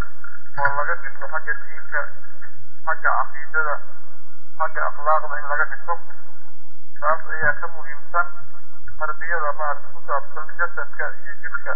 oo laga dhiso xagga diinka xagga caqiidada xagga akhlaaqda in laga dhiso taas ayaa ka muhiimsan tarbiyada maarata ku saabsan jasadka iyo jirka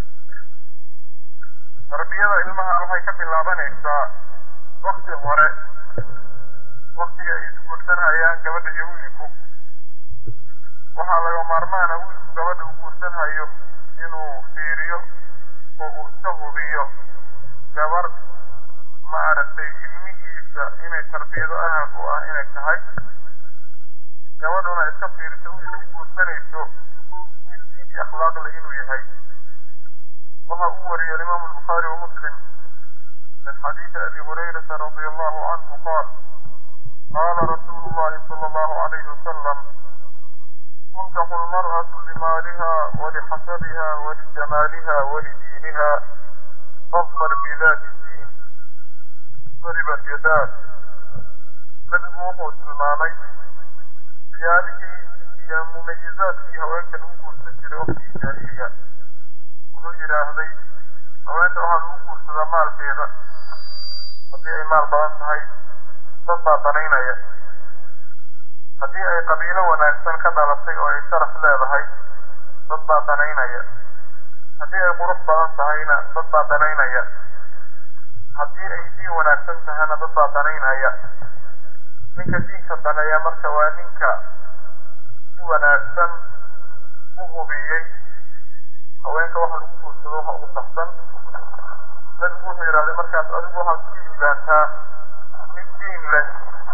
tarbiyada ilmaha waxay ka bilaabanaysaa wakti hore waktiga ay isguursanhayaan gabadha iyo wiilku waxaa laga maarmaana wiilku gabadha u guursanhayo inuu fiiriyo oo uu iska hubiyo gabar maaragtay ilmihiisa inay tarbiyado ahal u ah inay tahay gabadhuna iska fiiriso wiilka ay guursanayso wiil diin iyo akhlaaqle inuu yahay waxa uu wariyay alimaamu albukhaari wa muslim min xadiisi abi hurayrata radia allahu canhu qaal qaala rasuulu llahi sala allahu alayhi wasalam تنكح المرأة لمالها ولحسبها ولجمالها ولدينها فاظفر بذات الدين ضربت يداك nabigu wuxuu tilmaamay siyaabihii iyo mumayizaadkii haweenka lagu guursan jiray waqtigii jaahiliga wuxuu yidhaahday haweenta waxaa lagu guursadaa maalkeeda haddii ay maal badan tahay dad baa danaynaya haddii ay qabiilo wanaagsan ka dhalatay oo ay sharaf leedahay dad baa danaynaya haddii ay qurux badan tahayna dad baa danaynaya haddii ay diin wanaagsan tahayna dad baa danaynaya ninka diinka daneeya marka waa ninka si wanaagsan u hubiyey haweenka waxa lagu guursado waxa ugu saxsan nabigu wuxuu yidhahday markaas adigu waxaad ku liibaantaa mid diin leh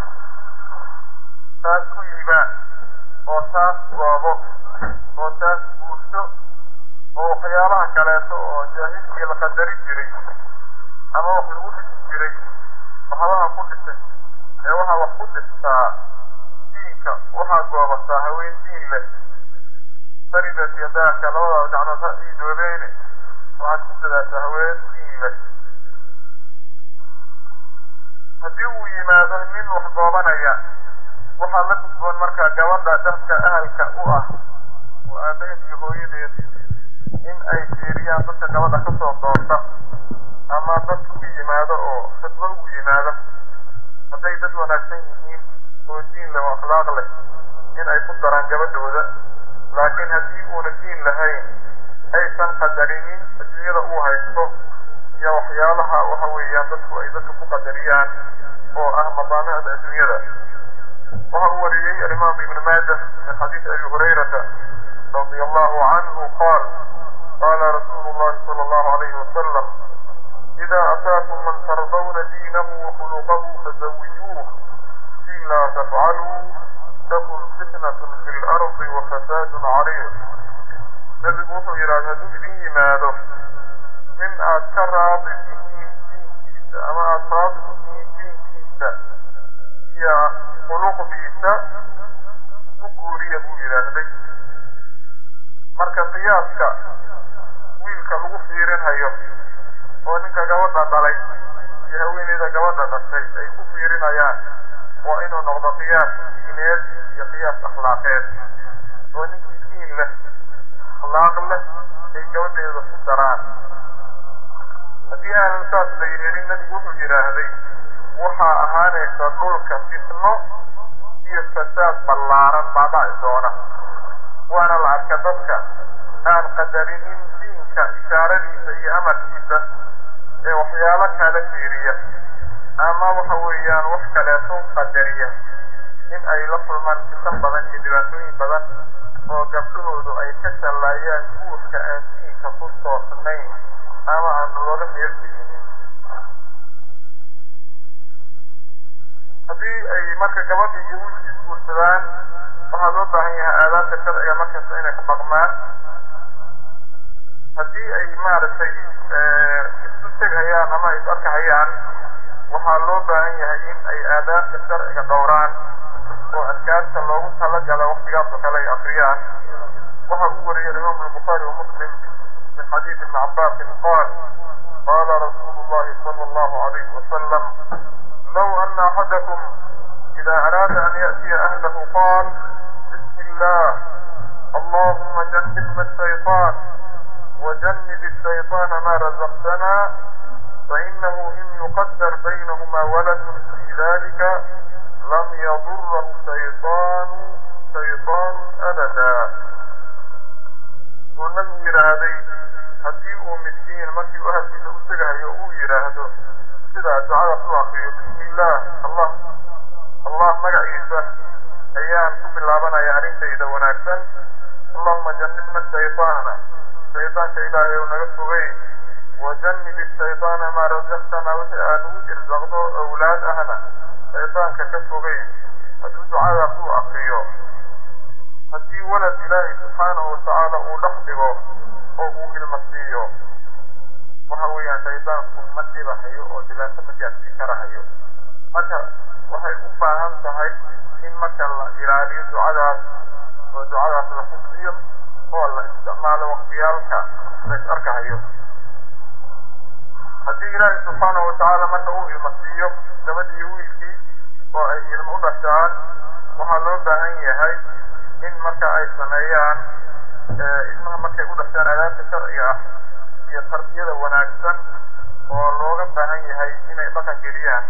taas ku liibaan oo taas goobo oo taas guurso oo waxyaalaha kaleeto oo jaahilkii la qadari jiray ama wax lagu dhisi jiray waxbaha ku dhisay ee waxaa wax ku dhistaa diinka waxaa goobataa haween diin leh faridat yadaaka labadaada gacmood ha iidoobeene waxaad ku sadaataa haween diin leh haddii uu yimaado nin wax goobanaya waxaa la gudboon markaa gabadha dadka ahalka u ah oo aabaheed iyo hooyadeed in ay fiiriyaan dadka gabadha ka soo doonta ama dadka u yimaado oo khidbo ugu yimaado hadday dad wanaagsan yihiin oo diin leh oo akhlaaq leh in ay ku daraan gabadhooda laakiin haddii uuna diin lahayn aysan qadarinin adduunyada uu haysto iyo waxyaalaha waxa weeyaan dadku ay dadka ku qadariyaan oo ah madaamicda adduunyada waxa uu wariyey alimaam ibn maaja min xadiisi abi hurayrata radia allahu canhu qaal qaala rasuulu llahi sala allahu alayhi wasalam إذا أتاكم من ترضون دينه وخلقه فزوجوه إلا تفعلوا تكن فتنة في الأرض وفساد عريض نبي وحو يراد هدو إذن يمادو من أذكر راضي دين دين كيسا أما أذكر دين دين كيسا يا خلق بيسا وقوري أبو يراد marka qiyaaska wiilka lagu fiirin hayo oo ninka gabadha dhalay iyo haweeneyda gabadha dhashay ay ku fiirinayaan waa inuu noqdo qiyaas diineed iyo qiyaas akhlaaqeed oo ninkii diin leh akhlaaq leh ay gabadheeda ku daraan haddii aanan saas la yeelin nabigu wuxuu yidhaahday waxaa ahaanaysa dhulka fitno iyo fasaad ballaaran baa dhaci doona waana la arka dadka aan qadarinin diinka ishaaradiisa iyo amarkiisa ee waxyaalo kala fiiriya ama waxa weeyaan wax kaleeto qadariya in ay la kulmaan fitan badan iyo dhibaatooyin badan oo gabdhahoodu ay ka shallaayaan guurka aan diinka ku toosnayn ama aan looga meelgelinin haddii ay marka gabadha iyo wiilka isguursadaan waxaa loo baahan yahay aadaabta sharciga markasta inay ka dhaqmaan haddii ay maaragtay isu tegayaan ama is arkahayaan waxaa loo baahan yahay in ay aadaabta sharciga dhowraan oo adkaarta loogu talagala waktigaas oo kale ay akriyaan waxa uu wariyay imaamu albukhaari wa muslim min xadiisi ibni cabaasin qaal qaala rasuulu llahi sala allahu alayhi wasalam low ana axadakum ida araada an ya'tiya ahlahu qaal bismi illah allahuma jannibna ashayطaan وجنب الشيطان ما رزقتنا fainahu in yuqadar baynahuma waladun fi dalika lam yadurahu shayطaanu shayطaanu abada uu nabigu yidhaahday haddii uu midkiin markii uu ahalkiisa u tegahayo uu yidhaahdo sidaa ducadaas u akriyo bismi illaah allah allah magaciisa ayaan ku bilaabanaya arrintayda wanaagsan allahuma janibna shayطaana shayطaanka ilaahay ou naga fogey wajanib shayطaana maa razaqtana wixii aad ugu irsaqdo awlaad ahna shayطaanka ka fogey hadduu ducadaas uu akriyo haddii walad ilaahay subxaanahu watacaala uu dhex dhigo oo uu ilma siiyo waxa weeyaan shaydaanku ma dhibahayo oo dhibaato ma gaadsiin karahayo marka waxay u baahan tahay in marka la ilaaliyo ducadaas oo ducadaas la xifdiyo oo la isticmaalo waqtiyaalka la is arkahayo haddii ilaahay subxaanahu watacaala marka uu ilma siiyo gabadhii wiilkii oo ay ilmo u dhashaan waxaa loo baahan yahay in marka ay sameeyaan ilmaha markay u dhashaan adaabta sharciga ah iyo tarbiyada wanaagsan oo looga baahan yahay inay dhaqan geliyaan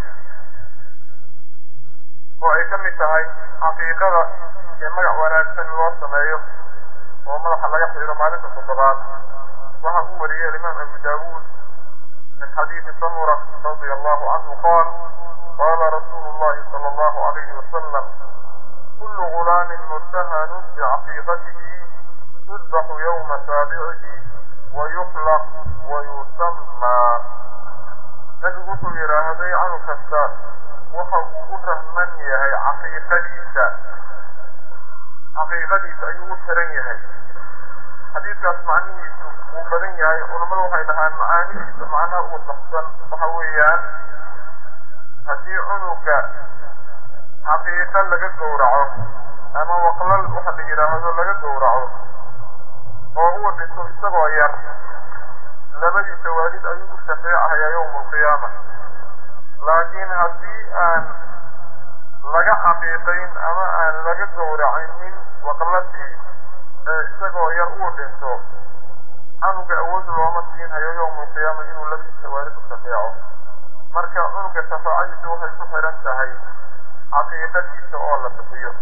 oo ay ka mid tahay xaqiiqada iyo magac wanaagsan in loo sameeyo oo madaxa laga xiro maalinta toddobaad waxa uu wariyey alimaam abu daawuud min xadiidi samura radia allahu canhu qaal qaala rasuulu llahi sala allahu alayhi wasalam kullu gulaamin murtahanun bicaqiiqatihi yudbaxu yowma saabicihi wayuxlaq wayusammaa nabigu wuxuu yidhaahday canug kasta waxa uu u rahman yahay caqiiqadiisa caqiiqadiisa ayuu u xiran yahay xadiidkaas macnihiisu wuu badan yahay culammadu waxay dhahaan macaanidiisa macnaha ugu saxsan waxa weeyaan haddii cunuga xaqiiqa laga gowraco ama waqlal waxa la yidhaahdo laga gowraco oo uu dhinto isagoo yar labadiisa waalid ayuu u shafeecahayaa yowma alqiyaama laakiin haddii aan laga xaqiiqayn ama aan laga gowracinin waqladii ee isagoo yar uu dhinto canuga awood looma siinhayo yowma alqiyaama inuu labadiisa waalid u shafeeco marka cunuga shafaacadiisa waxay ku xiran tahay xaqiiqadiisa oo la bixiyo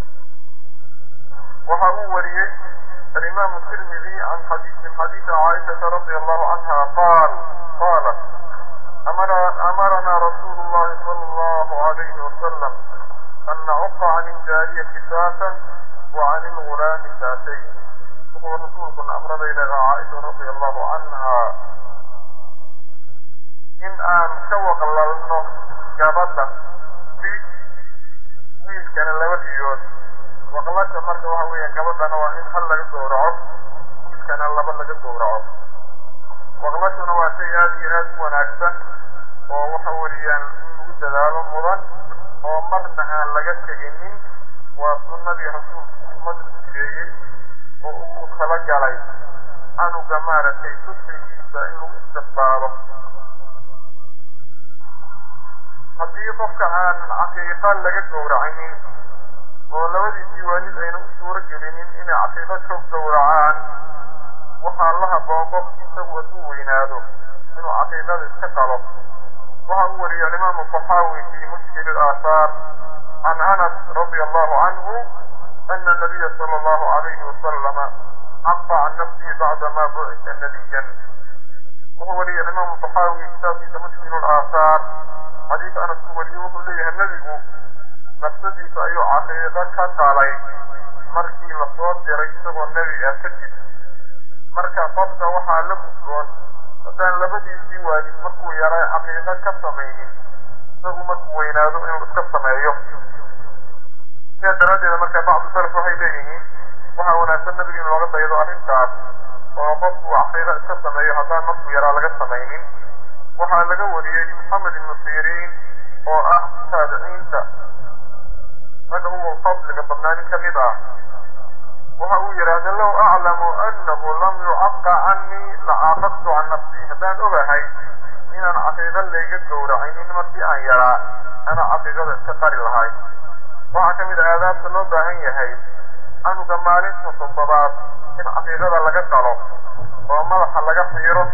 waxa uu wariyey الإمام الترمذي عن حديث من حديث عائشة رضي الله عنها قال قالت أمر أمرنا رسول الله صلى الله عليه وسلم أن نعق عن الجارية ساسا وعن الغلام ساسين وهو رسولكم أمر إلى عائشة رضي الله عنها إن أن سوق الله جابتا في ويل كان لبديوت waqlasha marka waxa weeyaan gabadhana waa in hal laga gowraco wiilkana laba laga gowraco waqlashuna waa shay aada iyo aada u wanaagsan oo waxa weeyaan in lagu dadaalo mudan oo marna aan laga teginin waa sunnadii rasuulku ummada sheegay oo uu tala galay canuga maaragtay tusrigiisa in lagu istiqbaalo haddii qofka aan caqiiqa laga gowracinin oo labadiisii waalid ayna u suuro gelinin inay caqiiqo joog gowracaan waxaa la haboon qof isagu hadduu weynaado inuu caqiiqada iska qalo waxa uu wariyey alimaamu saxaawi fi mushkil alaahaar can anas radia allahu canhu ana nabiya sala allahu alayhi wasalama caqa can nafsihi bacdama bucisa nabiyan wuxuu wariyey alimaamu saxaawi kitaabkiisa mushkil alaahaar xadiis anas uu wariyey wuxuu leeyahay nebigu nafsadiisa ayuu caqiiqo ka qalay markii lasoo diray isagoo nebi ah kadib marka qofka waxaa la gudboon haddaan labadiisii waalid markuu yaray caqiiqo ka samaynin isagu markuu weynaado inuu iska sameeyo sidaa daraaddeeda marka bacdu salaf waxay leeyihiin waxaa wanaagsan nabiga in looga daydo arrintaas oo qofku caqiiqo iska sameeyo haddaan markuu yaraa laga samaynin waxaa laga wariyey maxamed ibnu siriin oo ah taabiciinta ragga ugu fadliga badnaa nin ka mid ah waxa uu yidhaahda low aclamu annahu lam yucaqa canii lacaaqadtu can nafsii haddaan ogahay inaan caqiiqo layga gowracinin markii aan yaraa ana caqiiqada iska qari lahay waxaa ka mid ah aadaabta loo baahan yahay canuga maalinta toddobaad in caqiiqada laga qalo oo madaxa laga xiiro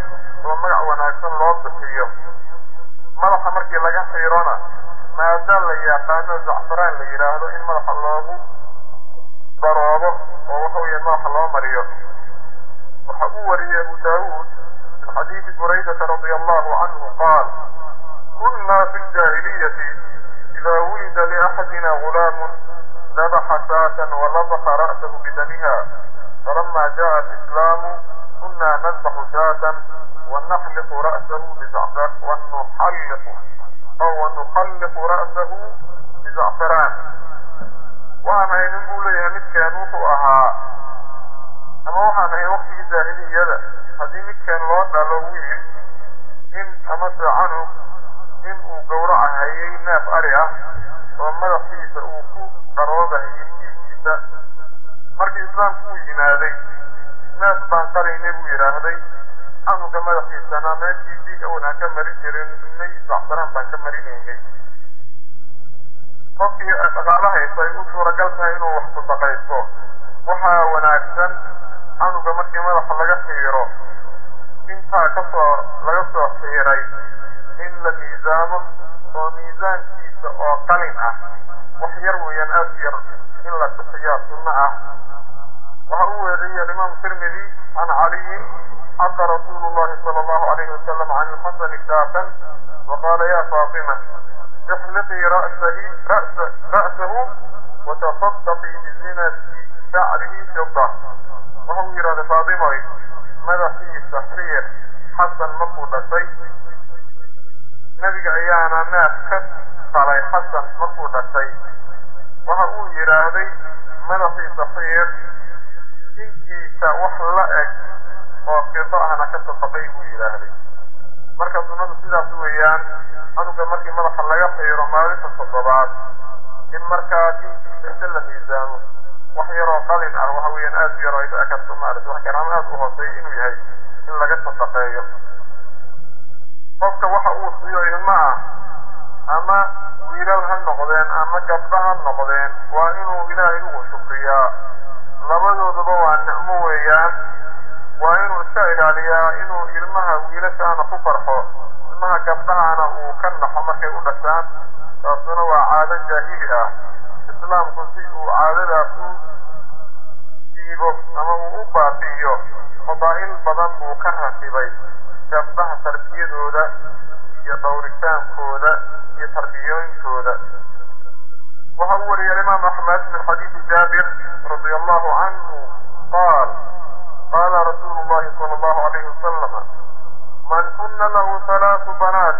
oo magac wanaagsan loo bixiyo madaxa markii laga xiirona maada la yaqaano zacfaraan la yidhaahdo in madaxa loogu daroobo oo waxa weeye madaxa loo mariyo waxa uu wariyey abu daawuud min xadiidi buraydata radia allahu canhu qaal kunna fi ljaahiliyati ida wulida liaxadina gulaamun dabaxa shaatan walabaka ra'sahu bidamiha falama jaءa alislaamu kuna nadbaxu shaatan wanaxliqu ra'sahu bizacfar wanuxalliqu aw wanuxalliqu ra'sahu bizacfaraan waxaan ahay nin buu leeyahay midkeen wuxuu ahaa ama waxaan ahay waktigii jaahiliyada haddii midkeen loo dhalo wiil in amase canug in uu gowraca hayay neef ari ah oo madaxiisa uu ku dharoogahayay diigiisa markii islaamku uu yimaaday neef baan qalaynay buu yidhaahday canuga madaxiisana meeshii diig awan aan ka marin jirin may zacfaraan baan ka marinaynay qofkii dhaqaalo haysta ay u suuragal tahay inuu wax sadaqaysto waxaa wanaagsan canuga markii madaxa laga xiiro intaa kasoo laga soo xiiray in la miisaamo oo miisaankiisa oo qalin ah wax yar weeyaan aad u yar in la bixiyaa sunno ah waxa uu weeriyey alimaam tirmidi can caliyin xaqa rasuulu llahi sala allahu alayhi wasalam can ilxasani shaatan waqaala ya faatima احلقي رأسه رأس رأسه وتصدقي بزينة شعره فضة وهو يراد فاطمة ماذا في تحرير حسن مقود شيء نبي أيانا ناس كس صلي حسن مقود شيء وهو يراد ماذا في تحرير إنكي سوحلأك وقضاءنا كتصدقيه يراد marka sunnadu sidaas weeyaan canuga markii madaxa laga xiiro maalinta toddobaad in markaa kinkiisa la miisaamo wax yaroo qalin ah waxa weeyaan aad u yaro ay dhici karto maarata wax garaamo aad u hooseeya inuu yahay in laga sadaqeeyo qofka waxa uu siiyo ilma ah ama wiilal ha noqdeen ama gabdha ha noqdeen waa inuu ilaahay ugu shukriyaa labadooduba waa nicmo weeyaan waa inuu iska ilaaliyaa inuu ilmaha wiilashaana ku farxo ilmaha gabdhahana uu ka naxo markay u dhashaan taasuna waa caado jaahili ah islaamku si uu caadadaas u siibo ama uu u baabi'iyo fadaa'il badan buu ka rakibay gabdhaha tarbiyadooda iyo dhowritaankooda iyo tarbiyooyinkooda waxa uu wariyay alimaam axmed min xadiidi jaabir radia allahu canhu qaal قال رسول الله صلى الله عليه وسلم من كن له ثلاث بنات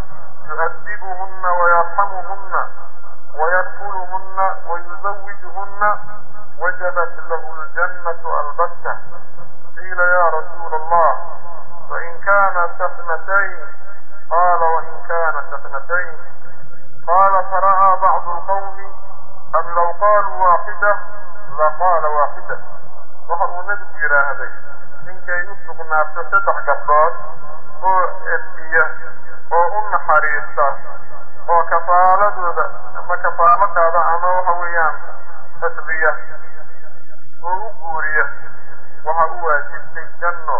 يؤدبهن ويرحمهن ويدخلهن ويزوجهن وجبت له الجنة البتة قيل يا رسول الله فإن كانت اثنتين قال وإن كانت اثنتين قال فرأى بعض القوم أن لو قالوا واحدة لقال واحدة waxa uu nebigu yidhaahday ninkay u sugnaatay saddex gabdhood oo edbiya oo u naxariista oo kafaaladooda ama kafaalo qaada ama waxa weeyaan tasbiya oo u guuriya waxa u waajibtay janno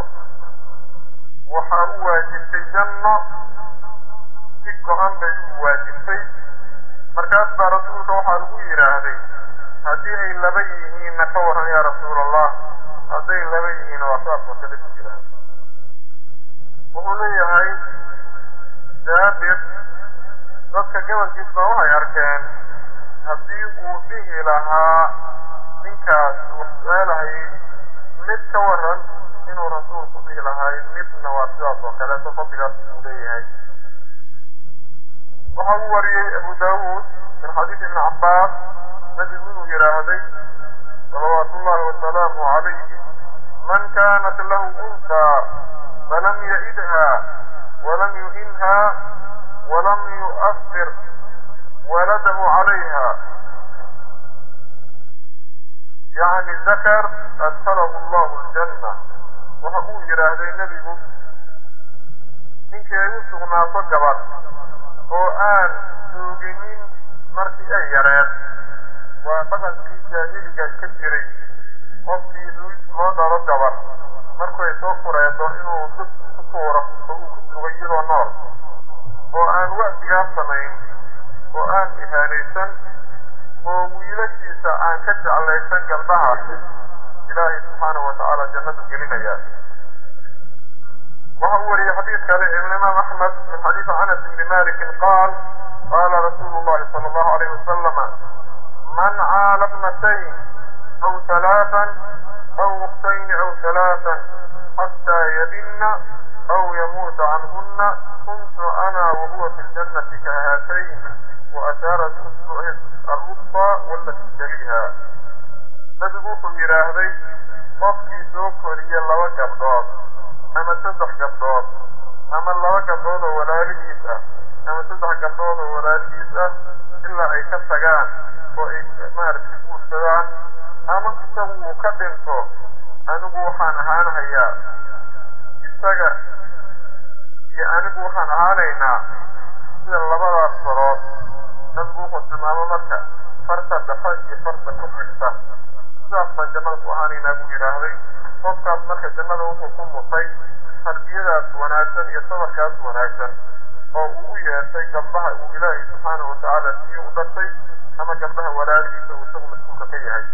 waxa u waajibtay janno si go-an bay u waajibtay markaas baa rasuulka waxaa lagu yidhaahday haddii ay laba yihiinna ka waran yaa rasuul allah hadday laba yihiin waa saas makale ku jiraan wuxuu leeyahay jaabir dadka gobolkiis baa waxay arkeen haddii uu dhihi lahaa ninkaas wax su-aalahayay mid ka waran inuu rasuulku dhihi lahay midna waa sidaas oo kaleeto fadligaas uu leeyahay waxa uu wariyey abu daawuud min xadiis ibni cabbaas nabigu inuu yidhaahday salawaatu ullahi wasalaamu calayhi man kaanat lahu unsaa falam ya'idha walam yuhinha walam yu'asir waladahu calayha yacni dakar adkalahu allahu aljanna waxa uu yidhaahday nebigu ninkii ay u sugnaato gabadh oo aan jooginin markii ay yareed waa dhaqankii jaahiliga ka jiray qofkii loo dhalo gabar markay soo fureedo inuu dad ku tuuro oo uu ku dugo iyadoo nool oo aan wacdigaa samayn oo aan ihaanaysan oo wiilashiisa aan ka jeclaysan gabdhaha ilaahay subxaanahu watacaala jannadu gelinaya waxa uu wariyey xadiid kale imaam axmed min xadiidi anas ibni malikin qaal qaala rasuulu llahi sala allahu alayhi wasalama man caala ibnatayn aw halaatan aw ukhtayni aw halaatan xataa yadinna aw yamuuta canhunna kuntu ana wahuwa fi ljannati kahaatayn waashaara biusbuuci alwusطى walati taliha nabigu wuxuu yidhaahday qofkii soo koriye laba gabdhood ama saddex gabdhood ama laba gabdhood oo walaalihiis ah ama saddex gabdhood oo walaalihiis ah ilaa ay ka tagaan oo ay maaragtay guursadaan ama isagu uu ka dhinto anigu waxaan ahaanahayaa isaga iyo anigu waxaan ahaanaynaa sida labadaas farood nabigu wuxuu tilmaamo marka farta dhafa iyo farta ku xigta sidaas baan jannada ku ahaanaynaa buu yidhaahday qofkaas marka jannada wuxuu ku mutay tarbiyadaas wanaagsan iyo sabarkaas wanaagsan oo uu u yeeshay gabdhaha uu ilaahay subxaanahu watacaala siiyo u dhashay ama gabdhaha walaalihiisa uu isagu mas-uulka ka yahay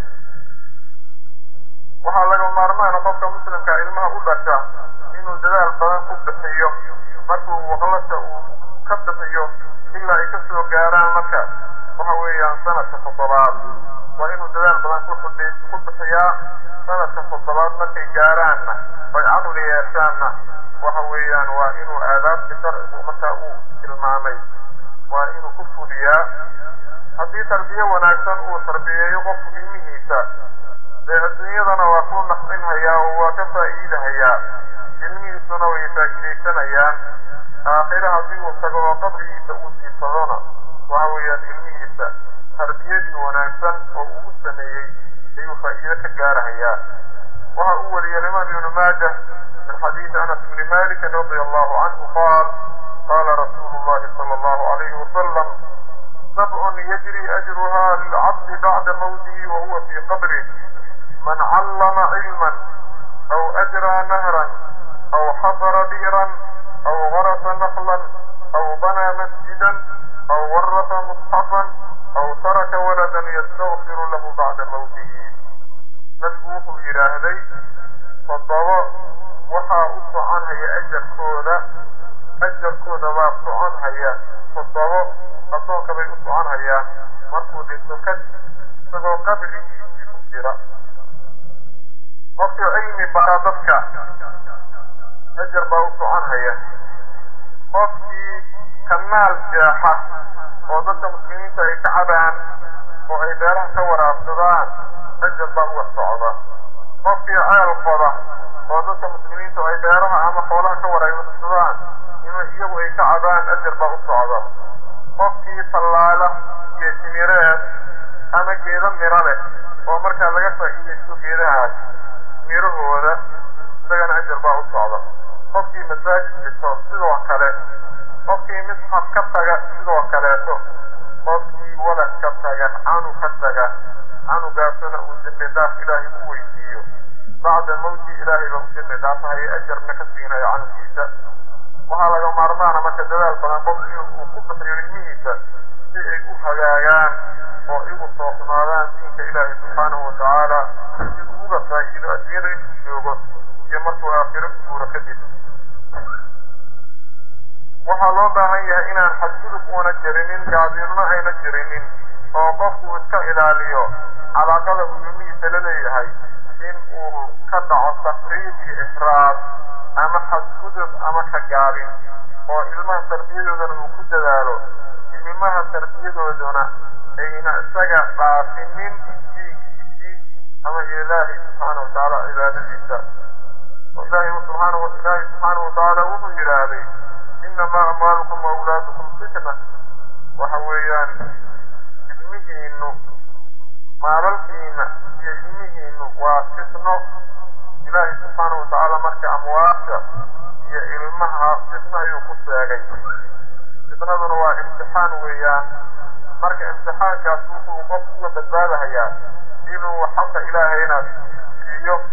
waxaa laga maarmaana qofka muslimka ilmaha u dhasha inuu dadaal badan ku bixiyo markuu waqlasha uu ka bixiyo ilaa ay ka soo gaaraan marka waxa weeyaan sanadka toddobaad waa inuu dadaal badan ku bixiyaa sanadka toddobaad markay gaaraanna oy caqli yeeshaanna waxa weeyaan waa inuu aadaabti sharcigu markaa uu tilmaamay waa inuu ku fuliyaa haddii tarbiye wanaagsan uu tarbiyeeyo qofku ilmihiisa dee adduunyadana waa ku nafcinhayaa oo waa ka faa'iidahayaa ilmihiisuna way faa'iidaysanayaan aakhire haddii uu tago oo qabrigiisa uu siibsadona waxa weeyaan ilmihiisa tarbiyadii wanaagsan oo uu u sameeyey ayuu faa'iido ka gaarahayaa waxa uu wariyey alimaam ibnu maajah min xadiidi anas bni malikin radia allahu canhu qaal qaala rasuulu llahi sala allahu alayhi wasalam sabcun yajri ajruha lilcabdi bacda mawtihi wa huwa fii qabrih man callama cilman aw ajraa nahran aw xafara bi'ran aw garasa naklan aw banaa masjidan aw warasa musxafan aw taraka waladan yastakfiru lahu bacda mawtihi nabigu wuxuu yidhaahday toddobo waxaa u soconhaya ajarkooda ajarkooda baa soconhaya toddobo addoonka bay u soconhayaan markuu dhinto kadib isagoo qabrigiisii ku jira qofkii cilmi baraa dadka ajar baa u soconhaya qofkii kanaal jeexa oo dadka muslimiinta ay ka cabaan oo ay beeraha ka waraabsadaan ajar baa uga socda qofkii ceel qoda oo dadka muslimiintu ay beeraha ama xoolaha ka waraabsadaan ima iyagu ay ka cabaan ajar baa u socda qofkii tallaala iyo timireed ama geedo miro leh oo markaa laga faa'iidaysto geedahaas mirahooda isagana ajar baa u socda qofkii masaajid dhiso sidoo kale qofkii misxaf ka taga sidoo kaleeto qofkii walad ka taga canug ka taga canugaasuna uu dembi dhaaf ilaahay u weydiiyo bacda mawti ilaahay baa u dembi dhaafahaya ajarna ka siinaya canugiisa waxaa laga maarmaana marka dadaal badan qofku inuu ku bixiyo ilmihiisa si ay u hagaagaan oo igu toosnaadaan diinka ilaahay subxaanahu watacaala si uu uga faa'iido adduunyada intuu joogo iyo markuu aakhiro u guuro kadib waxaa loo baahan yahay inaan xadgudub uuna jirinin gaadiinno ayna jirinin oo qofku iska ilaaliyo calaaqada uu ilmihiisa la leeyahay in uu ka dhaco tafriid iyo ifraad ama xadgudub ama ka gaabin oo ilmaha tarbiyadoodana uu ku dadaalo ilmaha tarbiyadooduna ayna isaga dhaafinin diinkiisii ama ilaahay subxaana watacaala cibaadadiisa ilaahay subxaana ilaahay subxaana watacaala wuxuu yidhaahday inamaa amwaalukum wa awlaadukum fitna waxa weeyaan ilmihiinu maalalkiina iyo ilmihiinu waa fitno ilaahay subxaana watacaala marka amwaasha iyo ilmaha fitno ayuu ku sheegay fitnaduna waa imtixaan weeyaan marka imtixaankaas wuxuu qofku uga badbaadahayaa inuu xaqa ilaahayna siiyo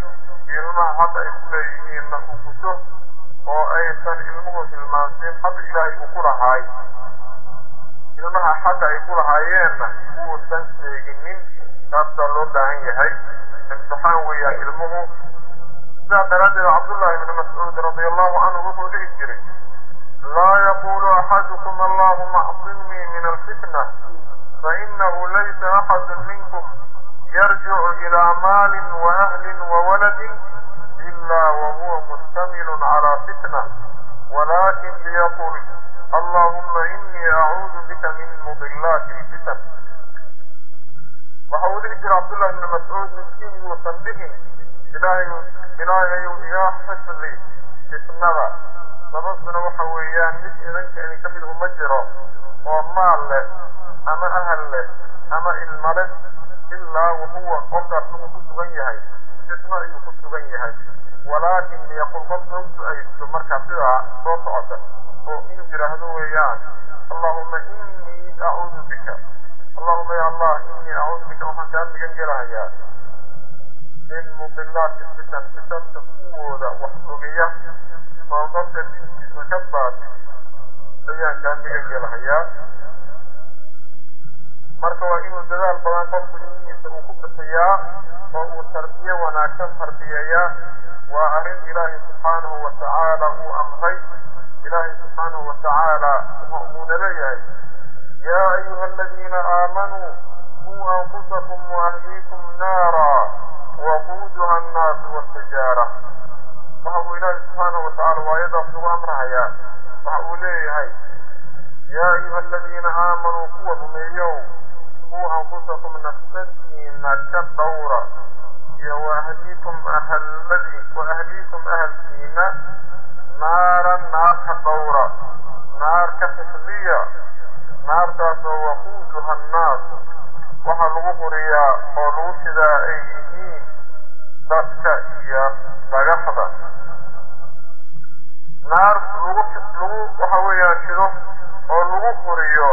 ilmaha xaqa ay ku leeyihiinna uu guto oo aysan ilmuhu hilmaansin xaqa ilaahay uu ku lahaay ilmaha xaqa ay ku lahaayeenna uusan sheeginin taasaa loo baahan yahay imtixaan weeyaan ilmuhu sidaa daraaddeed cabdullaahi ibni mascuud radia allahu canhu wuxuu dhihi jiray laa yaqulu axadukum allahuma acsimnii min alfitna fainahu laysa axadu minkum yarjicu ilaa maalin waahlin wawaladin ila wahuwa mustamilun calaa fitna walakin liyaqul allahuma inii acuudu bika min mudilaati lfitan waxa uu dhihi jira cabdullahi ibni mascuud midkiin yuusan dhihin ilaahay ilaahayu iga xifdi fitnada sababtuna waxa weeyaan mid idinka idinka mid uma jiro oo maal leh ama ahal leh ama ilma leh ilaa wahuwa qofkaas wuxuu ku sugan yahay fitno ayuu ku sugan yahay walaakin liyaqul qofka u du'aysto markaa sidaa soo socota oo inuu yidhaahdo weeyaan allahuma inii acuudu bika allahuma ya allah inii acuudu bika waxaan kaa migan gelahayaa min mudilaati fitan fitanta kuwooda wax ogeya oo qofka diinkiisa ka baati ayaan kaa migan gelahayaa marka waa inuu dadaal badan qofku ilmihiisa uu ku bixiyaa oo uu tarbiye wanaagsan tarbiyeeyaa waa arrin ilaahay subxaanahu wa tacaala uu amray ilaahay subxaanahu wa tacaala uuna leeyahay yaa ayuha aladiina aamanuu quu anfusakum waahliikum naara waquuduha annaasu waltijaara waxa uu ilaahay subxaanahu wa tacaala waayadaas ugu amrahayaa waxa uu leeyahay yaa ayuha aladiina aamanuu kuwa rumeeyow quu anfusakum nafsadiina ka dhowra iyo waahliikum ahalladii waahliikum ahalkiina naaran naar ka dhowra naar ka xifdiya naartaasoo waquuduha annaasu waxaa lagu quriyaa oo lagu shidaa ay yihiin dadka iyo dhagaxda naar lagu lagu waxa weeyaan shido oo lagu quriyo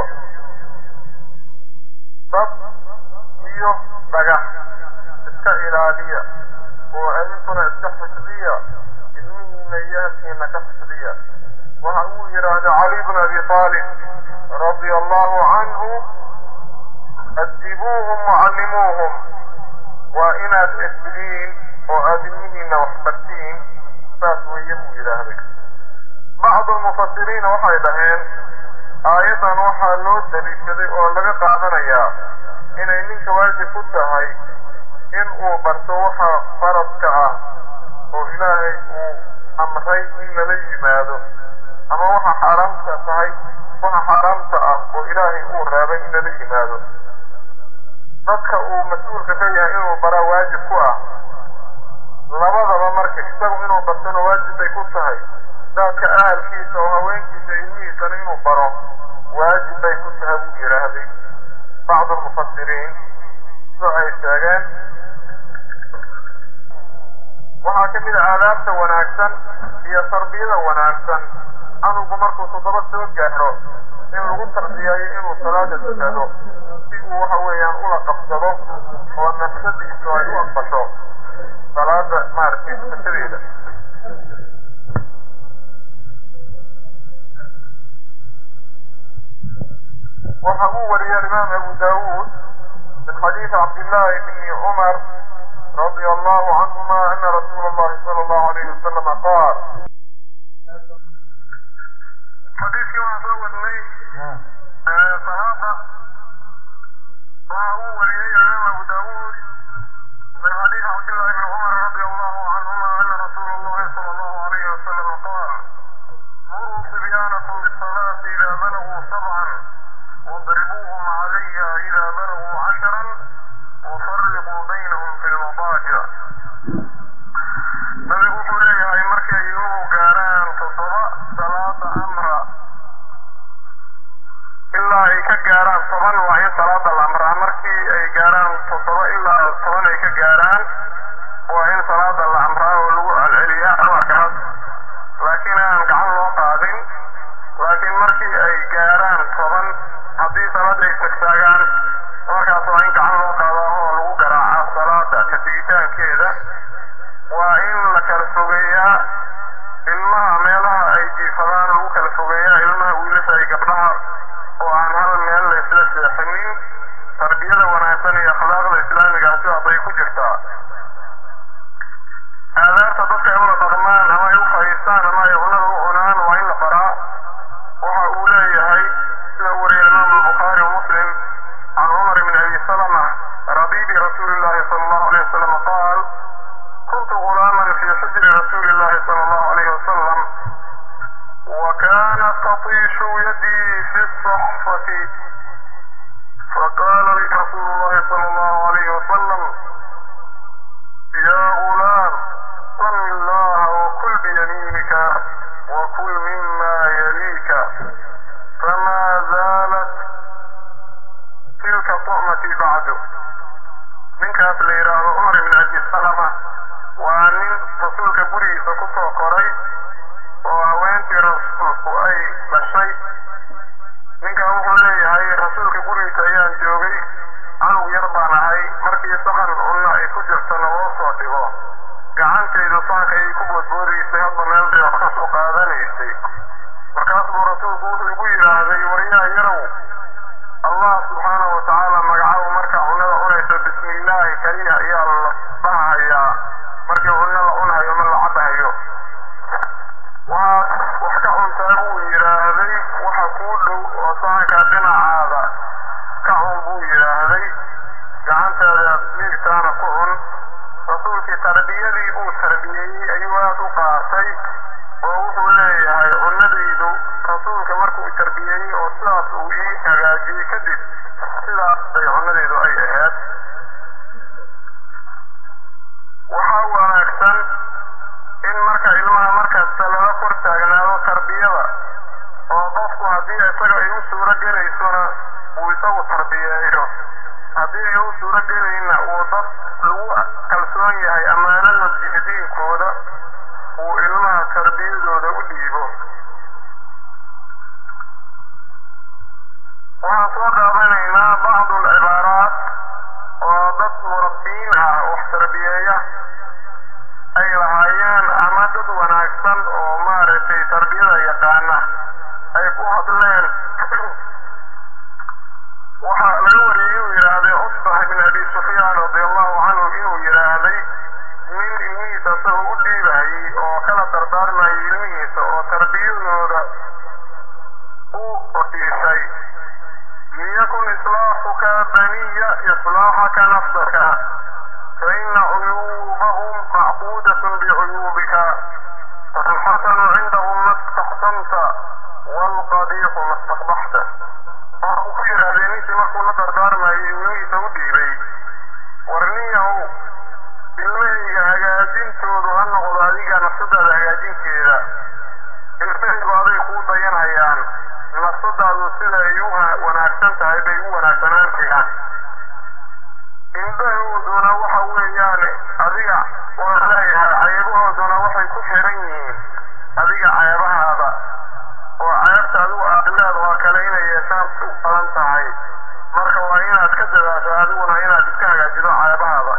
dad iyo dhagax iska ilaaliya oo adinkuna iska xifdiya ilmihiina iyo ahalkiina ka xifdiya waxa uu yidhaahda cali bn abi aalib radia allahu canhu adibuuhum wacallimuuhum waa inaad edbidiin oo aad ilmihiina wax bartiin saas weeye buu yidhaahday bacdu lmufasiriina waxay dhaheen aayaddan waxaa loo daliishaday oo laga qaadanayaa inay ninka waajib ku tahay in uu barto waxa faradka ah oo ilaahay uu amray in lala yimaado ama waxa xaaraamta tahay waxa xaaraamta ah oo ilaahay uu reebay in lala yimaado dadka uu mas-uulka ka yahay inuu baraa waajib ku ah labadaba marka isagu inuu bartona waajib bay ku tahay dadka ahalkiisa oo haweenkiisa ilmihiisana inuu baro waajib bay ku tahay buu yidhaahday bacdu lmufasiriin sida ay sheegeen waxaa ka mid a aadaabta wanaagsan iyo tarbiyada wanaagsan canugu markuu toddoba soo gaadho in lagu tarbiyeeyo inuu salaada tukado si uu waxa weeyaan ula qabsado oo nafsadiisu ay u aqbasho salaada maaragtay tukashadeeda waxa uu wariyay alimaam abu daawuud min xadiidi cabdillahi bni cumar رضي الله عنهما أن رسول الله صلى الله عليه وسلم قال حديث كما سوى لي صحابة وهو ولي الإمام أبو داود من حديث عبد الله بن عمر رضي الله عنهما أن رسول الله صلى الله عليه وسلم قال مروا صبيانكم بالصلاة إذا بلغوا سبعا واضربوهم عليها إذا بلغوا عشرا وفرقوا بينهم في المضاجع nabigu wuxuu leeyahay markay ilmuhu gaaraan toddoba salaada amra ilaa ay ka gaaraan toban waa in salaada la amraa markii ay gaaraan toddoba ilaa toban ay ka gaaraan waa in salaada la amraa oo lagu celceliyaa amarkaas laakiin aan gacan loo qaadin laakiin markii ay gaaraan toban haddii salaada ay tagtaagaan markaas waa in gacan loo qaadaa oo lagu garaacaa salaada ka tegitaankeeda waa in ninkaas la yidhaahdo cumar ibn abi salama waa nin rasuulka gurigiisa ku soo koray oo haweentii rasuulku ay dhashay ninkan wuxuu leeyahay rasuulka gurigiisa ayaan joogay canug yar baan ahay markii saxan cunna ay ku jirtona loo soo dhigo gacantaydu saanka ayay ku boodboodaysay hadba meel bay wax ka soo qaadanaysay markaas buu rasuulku wuxuu igu yidhaahday waryaa yarow allah subxaanahu watacaala magacabu marka cunnada cunayso bismi illaahi keliya ayaa la dhahayaa markii cunno la cunayo ma la cabahayo waxaad wax ka cuntaa buu yidhaahday waxa kuu dhow oo saanka dhinacaada ka cun buu yidhaahday gacantaada miigtaana ku cun rasuulkii tarbiyadii uu tarbiyeeyey ayuu aad u qaatay oo wuxuu leeyahay cunnadaydu rasuulka markuu tarbiyeeyey oo sidaas uu ii hagaajiyey kadib sidaas bay cunnadaydu ay ahayd waxaa wanaagsan in marka ilmaha markasta lala kor taagnaado tarbiyada oo qofku haddii isaga ay u suuro gelaysona uu isagu tarbiyeeyo haddii ay u suuro gelayna uu dad lagu kalsoon yahay ammaano la siiyo diinkooda uu ilmaha tarbiyadooda u dhiibo waxaan soo qaadanaynaa bacdu alcibaaraat oo dad murabbiyiin ah wax tarbiyeeya ay lahaayeen ama dad wanaagsan oo maaragtay tarbiyada yaqaana ay ku hadleen waxaa laga wariyey inuu yidhaahday cusbax ibn abi sufyaan radi allahu canhu inuu yidhaahday nin ilmihiisa isagoo u dhiibahayey oo kala dardaarmayay ilmihiisa oo tarbiyadooda u odhiishay liyakun islaaxuka baniya islaaxaka nafsaka faina cuyuubahum macquudatun bicuyuubika falxasanu cindahum ma staxsanta waalqabiixu ma staqbaxta waxa uu ku yidhaahdee ninkii markuu la dardaarmayay ilmihiisa u dhiibay war ninyahow ilmahayga hagaajintoodu ha noqdo adiga nafsadaada hagaajinteeda ilmahaygu aday kuu dayanhayaan nafsadaadu sida ay u wanaagsan tahay bay u wanaagsanaan karaan indhahooduna waxa weeyaan adiga waan leeyahay ceebahooduna waxay ku xiran yihiin adiga ceebahaada oo ceebta adigu aad leedahoo kale inay yeeshaan u badan tahay marka waa inaad ka dadaasho adiguna inaad iska hagaajido ceebahaada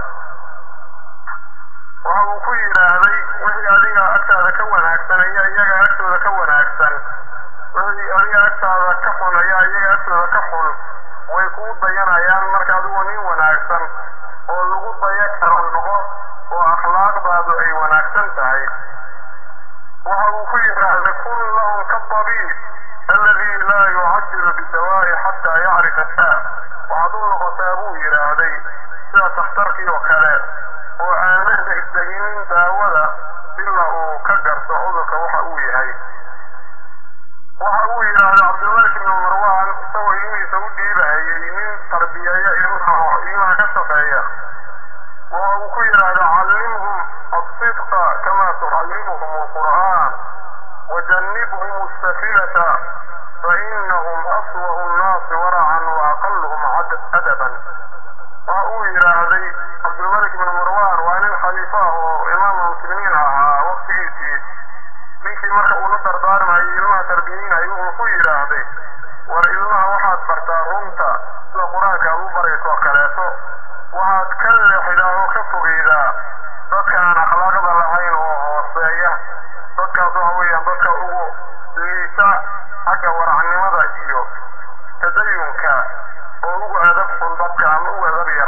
waxa uu ku yidhaahday wixii adiga agtaada ka wanaagsan ayaa iyaga agtooda ka wanaagsan wixii adiga agtaada ka xun ayaa iyaga agtooda ka xun way kuu dayanayaan marka adigu nin wanaagsan oo lagu daya karo noqo oo akhlaaqdaadu ay wanaagsan tahay waxa uu ku yidhaahday kun lahum kadabiib alladii laa yucajilu bidawaa'i xataa yacrifa saa waxaad u noqotaa buu yidhaahday sida takhtarkii oo kale oo aanan degdeginin daawada ilaa uu ka garto cudurka waxa uu yahay waxa uu yidhaahday cabdilmalik ibnu marwaan isagoo ilmihiisa u dhiibahayay nin tarbiyeeya ilmaha oo ilmaha ka shaqeeya waxa uu ku yidhaahday callimhum الصدق كما تعلمهم القرآن وجنبهم السفلة فإنهم أسوأ الناس ورعا وأقلهم أدبا وأقول إلى هذه عبد الملك بن مروان وأن الخليفة وإمام المسلمين أها وقتيتي ninkii marka uu la dardaarmayay ilmaha tarbiyeynayo wuxuu ku yidhaahday war ilmaha waxaad bartaa runta sida qur-aanka aad u barayso oo kaleeto waxaad ka leexidaa oo ka fogeydaa dadka aan akhlaaqda lahayn oo hooseeya dadkaas waxa weeyaan dadka ugu liita xagga waracnimada iyo tadayunka oo ugu adab xun dadka ama ugu adab yar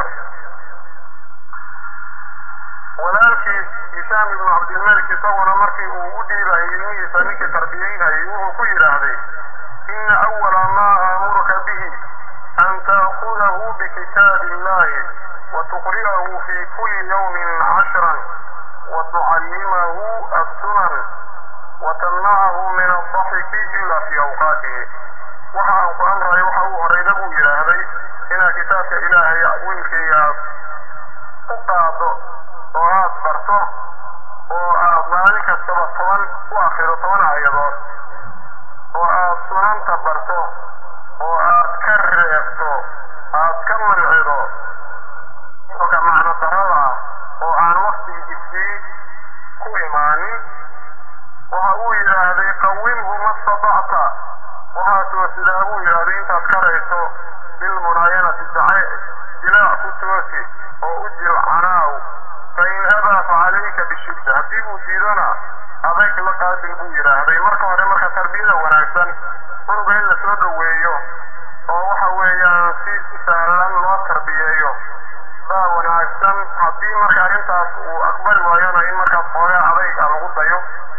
walaalkiis hishaam ibnu cabdilmalik isaguna markii uu u dhiibayay ilmihiisa ninkii tarbiyeynayay wuxuu ku yidhaahday ina awala maa aamuruka bihi an taakudahu bikitaabi illahi وتقرئه في كل يوم عشرا وتعلمه السنن وتمنعه من الضحك إلا في أوقاته waxaan ku amray waxa uu horeyda buu yidhaahday inaad kitaabka ilaahay wiilkaygaas u qaado oo aad barto oo aad maalin kastaba toban u akrido toban aayadood oo aad sunanta barto oo aad ka reebto aad ka mancido ka macno oo sidaa buu yidhahday intaad karayso bilmunaayanati jace jilaac ku toosi oo u jil canaaw fa in abaa fa calayka bishidda haddii uu diidona adayg la qaabil buu yidhaahday marka hore marka tarbiyada wanaagsan unuga in la soo dhoweeyo oo waxa weeyaan si sahlan loo tarbiyeeyo baa wanaagsan haddii marka arrintaas uu aqbali waayona in markaas xoogaa adayg a lagu dayo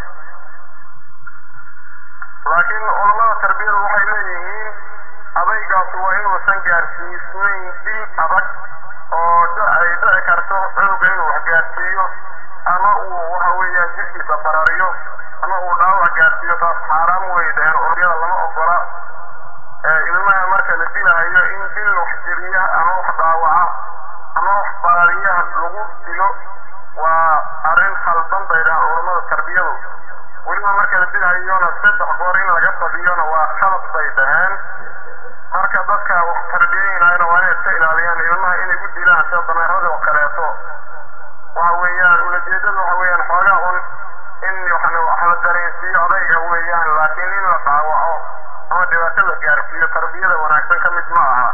laakiin culamada tarbiyadu waxay leeyihiin adaygaasi waa inuusan gaarsiisnayn dil adag oo ay dhici karto cunuga inuu wax gaarsiiyo ama uu waxa weeyaan jirkiisa barariyo ama uu dhaawac gaarsiiyo taas xaaraam wey dheheen culamyada lama ogola ilmaha marka la dilahayo in dil wax jiriya ama wax dhaawaca ama wax barariyaha lagu dilo waa arrin khaldan bay dhahaan culamada tarbiyadu weliba marka la dilhayona saddex goor in laga badiyona waa khalad bay dhaheen marka dadka wax tarbiyeynayana waa inay iska ilaaliyaan ilmaha inay u dilaan sida dameerada oo kaleeto waxa weeyaan ulajeedadu waxa weeyaan xoogaa un in wax la dareensiiyo adayga weeyaan laakiin in la dhaawaco ama dhibaato la gaarsiiyo tarbiyada wanaagsan ka mid ma aha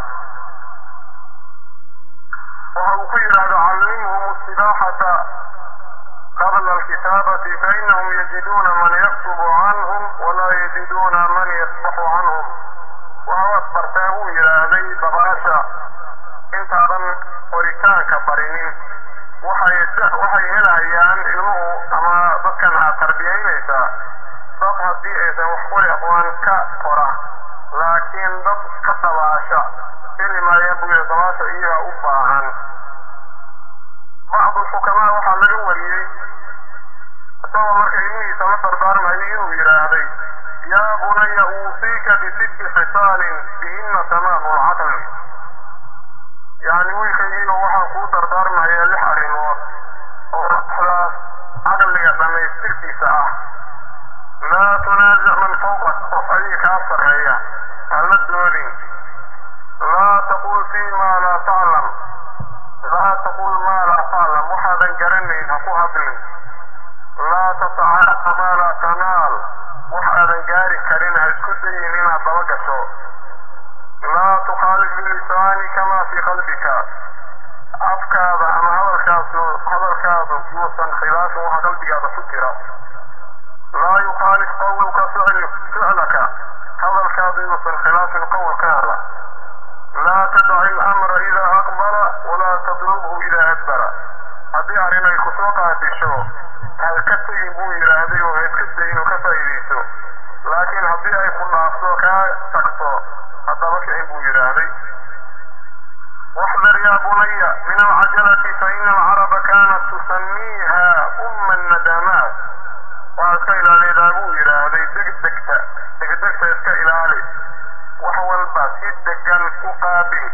waxa uu ku yidhaahdo callimhum sibaaxata qabla alkitaabati fainahum yajiduuna man yaktubu canhum walaa yajiduuna man yasbaxu canhum waxa waad bartaa buu yidhaahday dabaasha intaadan qoritaanka barinin waxay waxay helahayaan ilmuhu ama dadkan aad tarbiyaynaysaa dad haddii aysan wax qori aqoon ka qora laakiin dad ka dabaasha heli maayaan buu yidhi dabaasha iyaga u baahan bacdu xukamaa waxaa laga wariyey isagoo marka ilmihiisa la dardaarmayo inuu yidhaahday yaa bunaya uusiika bisitti khisaalin bihinna tamaamu lcaqli yacni wiilkaygiiba waxaan kuu dardaarmayaa lix arrimood oo axdaas caqliga dhammaystirkiisa ah laa tunaasic man fawqak qof adiga kaa sarreeya hala doodin laa taqul fii maa laa taclam laa taqul maa laa taclam waxaadan garanayn ha ku hadlin laa tatacaaqa maa laa tanaal wax aadan gaari karin ha isku dayin inaad daba gasho laa tukhaalif bilisaanika maa fii qalbika afkaada ama hadalkaasu hadalkaadu yuusan khilaafin waxa qalbigaada ku jira laa yukhaalif qawluka ficlaka hadalkaadu yuusan khilaafin qowlkaada laa tadaci alamra idaa aqbala walaa tatlubhu idaa adbara haddii arrin ay ku soo qaadisho ha ka tegin buu yidhaahday oo ha iska dayin oo ka faa'iidayso laakiin haddii ay ku dhaafto kaa tagto haddaba kicin buu yidhaahday واحذر يا بني من العجلة فإن العرب كانت تسميها أم الندامات وأسكا إلى ليدابو إلى هذه دقدقتا دقدقتا إسكا إلى علي وحول باسيد دقان مقابل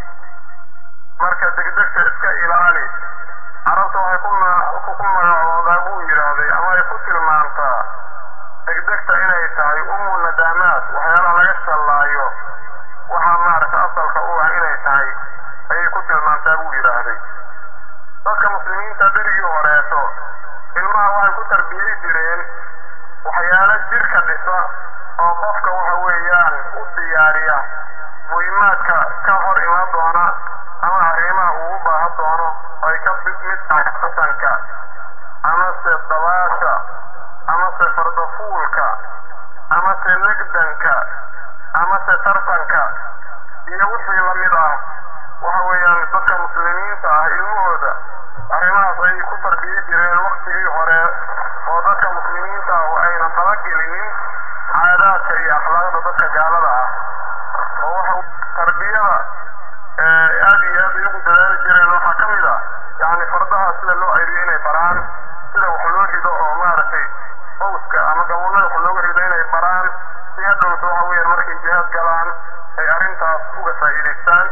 مركز دقدقتا إسكا إلى علي عرفت waxay ku ku magacoodaa buu yidhaahday ama ay ku tilmaantaa degdegta inay tahay umu nadaamaat waxyaalaha laga shallaayo waxaa maaragta asalka u ah inay tahay ayay ku tilmaantaa buu yidhaahday dadka muslimiinta berigii horeeto ilmaha waxay ku tarbiyey jireen waxyaalo jirka dhisa oo qofka waxa weeyaan u diyaariya muhiimaadka ka hor iman doona ama arrimaha uu u baahan doono ay ka mid tahay qasanka amase dabaasha amase fardafuulka amase legdanka amase tartanka iyo wixii la mid ah waxa weeyaan dadka muslimiinta ah ilmahooda arrimahaas ayay ku tarbiye jireen waktigii hore oo dadka muslimiinta ah oo aynan dabagelinin caadaadka iyo akhlaaqda dadka gaalada ah oo waxa tarbiyada aad iyo aad ay ugu dadaali jireen waxaa ka mid ah yacni fardaha sida loo ceriyo inay baraan sida wax loo rido oo maaragtay owska ama gabuunada wax looga rido inay baraan si hadhowta waxa weeyaan markay jihaad galaan ay arrintaas uga faa'iidaystaan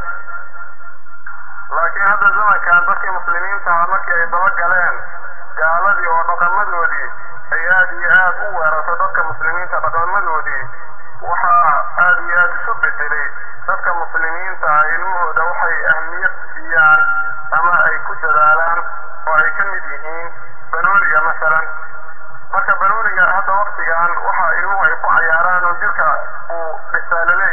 laakiin hadda zamankan dadkii muslimiinta ah markii ay daba galeen gaaladii oo dhaqamadoodii ay aad iyo aad u weerarto dadka muslimiinta dhaqamadoodii waxaa aad iyo aad isu bedelay dadka muslimiinta ah ilmahooda waxay ahmiyad siiyaan ama ay ku dadaalaan oo ay ka mid yihiin banooniga masalan marka banooniga hadda waktigan waxa ilmuhu ay ku cayaaraan oo jirka uu dhisaa laleeyahay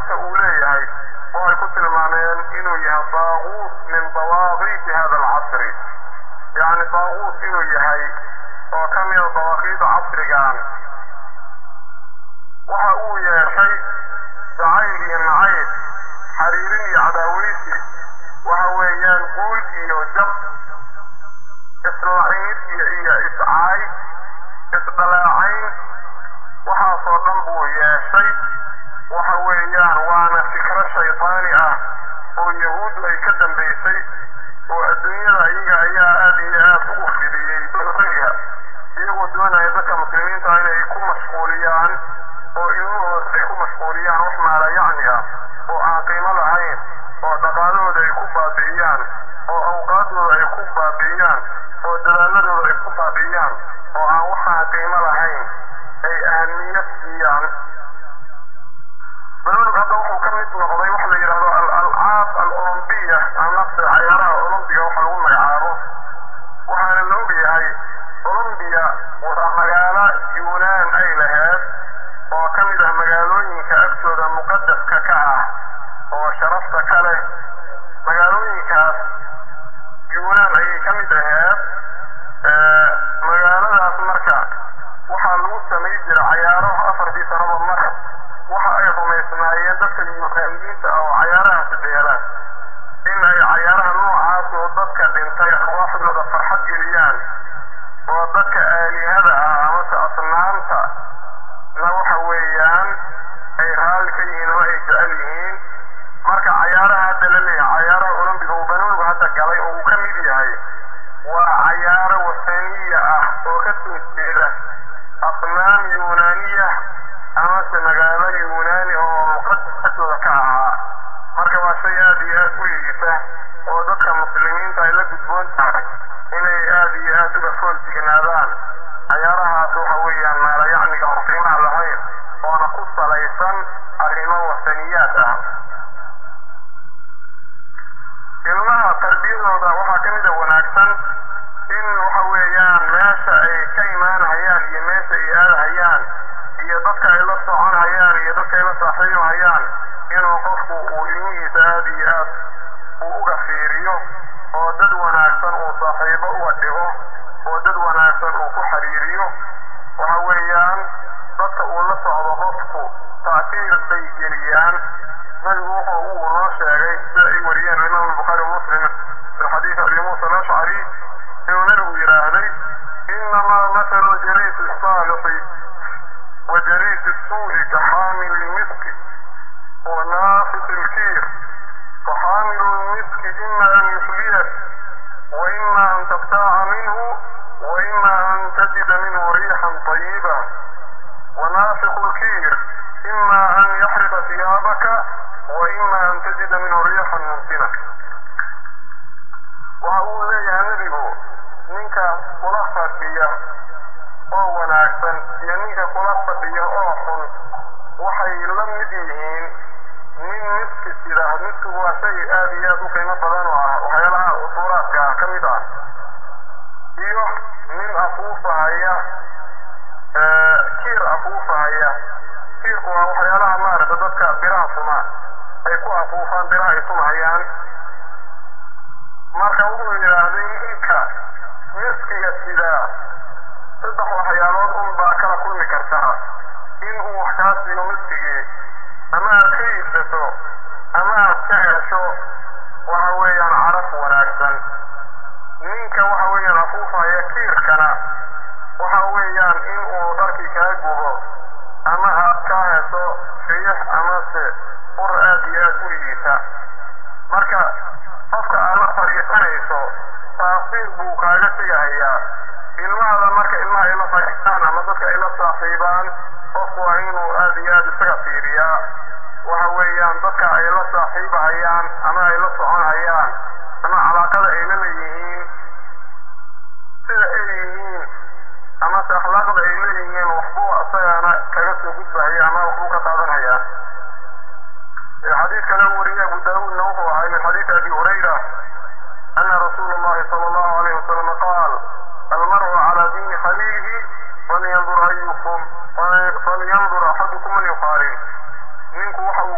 tilmaamta uu leeyahay waxay ku tilmaameen inuu yahay daaquut min dawaaqiiti hada alcasri yacni daaquut inuu yahay oo ka mida dawaaqiida casrigan waxa uu yeeshay jacayl iyo nacayb xariirin iyo cadaaweysi waxa weeyaan guul iyo jab islacinid iyo iyo iscaay isdhalaacayn waxaasoo dhan buu yeeshay waxa weeyaan waana fikro shaydaani ah oo yahuuddu ay ka dambaysay oo adduunyada iyaga ayaa aad iyo aad ugu fidiyey balriga iyagoo doonaya dadka muslimiinta inay ku mashquuliyaan oo ilmahooda ay ku mashquuliyaan wax maala yacni ah oo aan qiimo lahayn oo dhaqaalahooda ay ku baabi'iyaan oo awqaaddooda ay ku baabi'iyaan oo dadaaladooda ay ku baabi'iyaan oo aan waxaan qiimo lahayn ay ahmiyad siiyaan balonug hadda wuxuu ka mid noqday waxa la yidhahdo al-alcaab al-olombiya amase cayaaraha olombiga waxa lagu magacaabo waxaana la ogyahay olombiya waa magaalo yuunaan ay laheed oo ka mid ah magaalooyinka agtooda muqadaska ka ah oo sharafta ka leh magaalooyinkaas yuunaan ayay ka mid aheed magaaladaas marka waxaa lagu samay jira cayaaro afartii sanaba mar waxa ay rumaysnaayeen dadka yuunaaniyiinta ah oo cayaarahaasi dheela in ay cayaaraha noocaas oo dadka dhintay arwaaxdooda farxad geliyaan oo dadka aalihada ah amase asnaamta na waxa weeyaan ay raalli ka yihiin ama ay jecel yihiin marka cayaaraha hadda la leeyahay cayaaraha olombiga uu banoonigu hadda galay oo uu ka mid yahay waa cayaaro wasaniya ah oo ka soo jeeda asnaam yuunaaniya amase magaalo yuunaani oo muqadasatooda ka ahaa marka waa shay aad iyo aad u liita oo dadka muslimiinta ay la gudboon tahay inay aad iyo aad uga fool dignaadaan cayaarahaas waxa weeyaan maala yacniga oo qiimaha lahayn oona ku salaysan arrimo wasaniyaad ah ilmaha tarbiyadooda waxaa ka mida wanaagsan in waxa weeyaan meesha ay ka imaanhayaan iyo meesha ay aadahayaan iyo dadka ay la soconhayaan iyo dadka ay la saaxiibhayaan inuu qofku uu ilmihiisa aad iyo aad uu uga fiiriyo oo dad wanaagsan uu saaxiibo uga dhigo oo dad wanaagsan uu ku xiriiriyo waxa weeyaan dadka uu la socdo qofku taakiir bay geliyaan nabigu wuxuu uu noo sheegay sida ay wariyeen imaam albukhaari muslim min xadiisi abi muusa alashcari inuu nabigu yidhaahday inamaa mathalu jaliisi الصaalixi wa jaliisi الsuu'i kaxaamil lmiski wa naafis ilkiir فحامل المسك إما أن يحليك وإما أن تبتاع منه وإما أن تجد منه ريحا طيبة ونافخ الكير إما أن يحرق ثيابك وإما أن تجد منه ريحا ممكنة وأقول لي يا نبي منك kula fadhiya oo wanaagsan iyo ninka kula fadhiya oo xun waxay la mid yihiin nin miski sida miskigu waa shay aad iyo aad u qiimo badan oo ah waxyaalaha usuuraadka ah ka mid ah iyo nin afuufahaya kiir afuufahaya kiirku waa waxyaalaha maaragta dadka biraha tuma ay ku afuufaan biraha ay tumahayaan marka wuxuu yidhaahday ninka miskiga sidaa saddex waxyaalood un baa kala kulmi kartaa in uu wax kaa siiyo miskigii ama aad ka iibsato ama aad ka hesho waxa weeyaan caraf wanaagsan ninka waxa weeyaan afuufaya kiirkana waxa weeyaan in uu dharkii kaa gubo ama aad ka hesho riix amase ur aad iyo aad u liita marka qofka aad la fadhiisanayso taasiir buu kaaga tegahayaa ilmahada marka ilmaha ay la fadhiistaan ama dadka ay la saaxiibaan qofku waa inuu aad iyo aad isaga fiiriyaa waxa weeyaan dadka ay la saaxiibahayaan ama ay la soconhayaan ama calaaqada ay la leeyihiin sida ay yihiin amase akhlaaqda ay leeyihiin waxbuu asagana kaga soo gudbahaya ama waxbuu ka qaadanhayaa xadiid kale wariye abu daawuudna wuxuu ahay min xadiidi abi hurayra ana rasuula allahi sala allahu alayhi wasalam qaal almar'u cala diini khaliilihi falyandur ayukum falyandur axadukum man yuqaalin ninku waxa uu ku sugan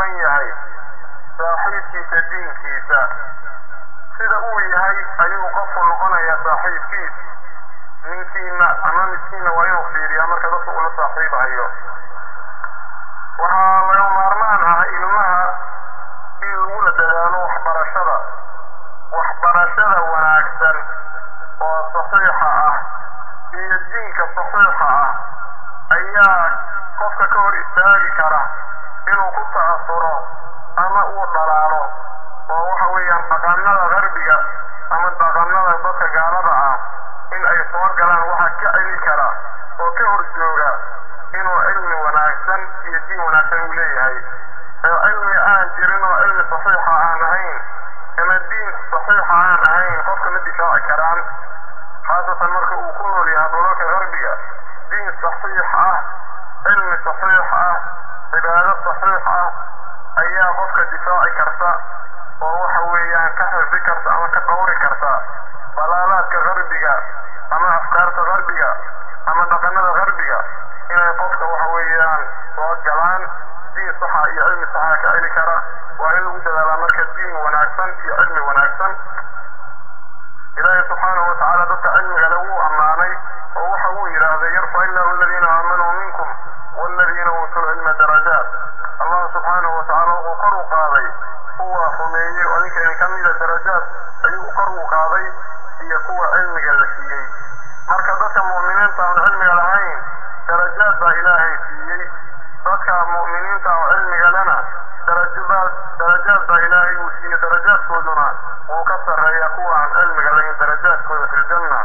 duwan yahay saaxiibkiisa diinkiisa sida uu yahay ayuu qofku noqonayaa saaxiibkiis ninkiina ama midkiina waa inuu fiiriyaa marka dadka ula saaxiibahayo waxaa laga maarmaan ah ilmaha in lagula dadaalo waxbarashada waxbarashada wanaagsan oo saxiixa ah iyo diinka saxiixa ah ayaa qofka ka hor istaagi kara inuu ku ta'asuro ama uu dhalaalo oo waxa weeyaan dhaqanada qarbiga ama dhaqanada dadka gaalada ah in ay soo galaan waxaa ka celi kara oo ka hor jooga inuu cilmi wanaagsan iyo diin wanaagsan uu leeyahay ee cilmi aan jirin oo cilmi saxiixa aan ahayn ama diin saxiixa aan ahayn qofka ma difaaci karaan khaasatan marka uu ku nool yahay dhulalka qarbiga diin saxiix ah cilmi saxiix ah cibaado saxiix ah ayaa qofka difaaci karta oo waxa weeyaan ka xifdi karta ama ka dhowri karta dalaalaadka qarbiga ama afkaarta qarbiga ama dhaqanada qarbiga inay qofka waxa weeyaan soo galaan diin saxa iyo cilmi saxa ka celi kara waa in lagu dadaalaa marka diin wanaagsan iyo cilmi wanaagsan ilaahay subxaanahu watacaala dadka cilmiga le wuu ammaanay oo waxa uu yidhaahday yarfac illahu aladiina aamanuu minkum waaladiina uutuu lcilma darajaat allah subxaanahu watacaala wuxuu kor u qaaday kuwa rumeeyey oo ninka idin ka mida darajaad ayuu kor u qaaday iyo kuwa cilmiga la siiyey marka dadka mu'miniinta aan cilmiga lahayn darajaad baa ilaahay siiyey dadka mu'miniinta oo cilmiga lena darajaad darajaad baa ilaahay uu siiyey darajaadkooduna wuu ka sarreeya kuwa aan cilmiga lahayn darajaadkooda fi ljanna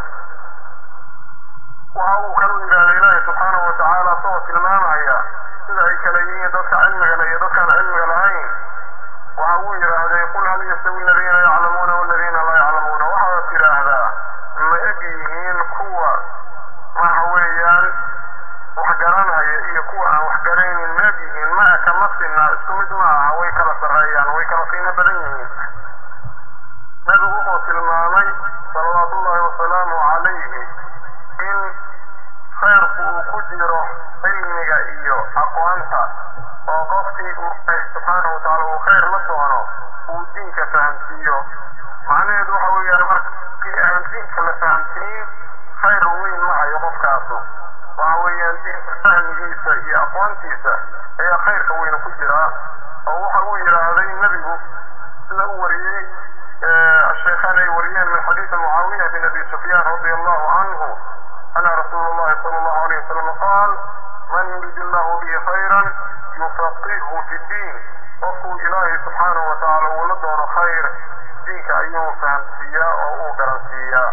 waxa uu kalu yidhaahda ilaahay subxaanahu watacaala isagoo tilmaamaya sida ay kala yihiin dadka cilmiga leh iyo dadkaan cilmiga lahayn waxa uu yidhaahday qul hal yastawi aladiina yaclamuuna waladiina laa yaclamuuna waxaad tidhaahdaa ma eg yihiin kuwa waxa weeyaan wax garanhaya iyo kuwa aan wax garaynin ma eg yihiin ma kama sinna isku mid ma aha way kala sarreeyaan way kala qiimo badan yihiin nabigu wuxuu tilmaamay salawaatullahi wasalaamu calayhi in khayrku uu ku jiro cilmiga iyo aqoonta oo qofkii uu subxaanahu watacaala uu khayr la doono uu diinka fahamsiiyo macnaheedu waxa weeyaan markii aan diinka la fahamsiin khayr weyn ma hayo qofkaasu waxa weeyaan diinka fahmigiisa iyo aqoontiisa ayaa khayrka weyna ku jiraa oo waxa uu yidhaahday nebigu sida u wariyey الشيخان يوريان من حديث معاوية بن أبي سفيان رضي الله عنه أن رسول الله صلى الله عليه وسلم قال من يريد الله به خيرا يفقهه في الدين وفو إلهي سبحانه وتعالى ولدون خير دينك أيوه فهم سيا أو قرن سيا